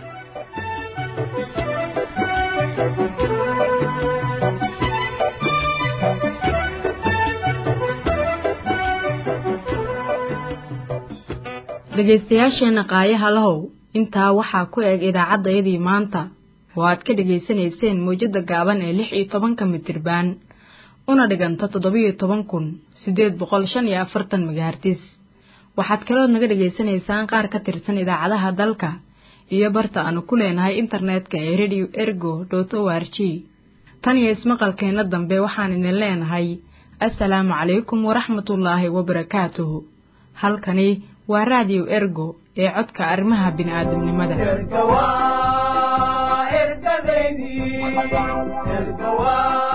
A: dhegaystayaasheenna qaayaha lahow intaa waxaa ku eg idaacaddayadii maanta oo aad ka dhegaysanayseen mawjadda gaaban ee lix iyo tobanka mitirbaan una dhiganta toddobiyo toban kun siddeed boqol shan iyo afartan magahartis waxaad kalood naga dhegaysanaysaan qaar ka tirsan idaacadaha dalka iyo barta aanu ku leenahay internetka ee radio ergo dot o r g tan iyo ismaqalkeenna dambe waxaan idin leenahay assalaamu calaykum waraxmatullaahi wabarakaatuhu halkani waa raadiyo ergo ee codka arrimaha bini'aadamnimada
O: erga waa ergadeydii erga waa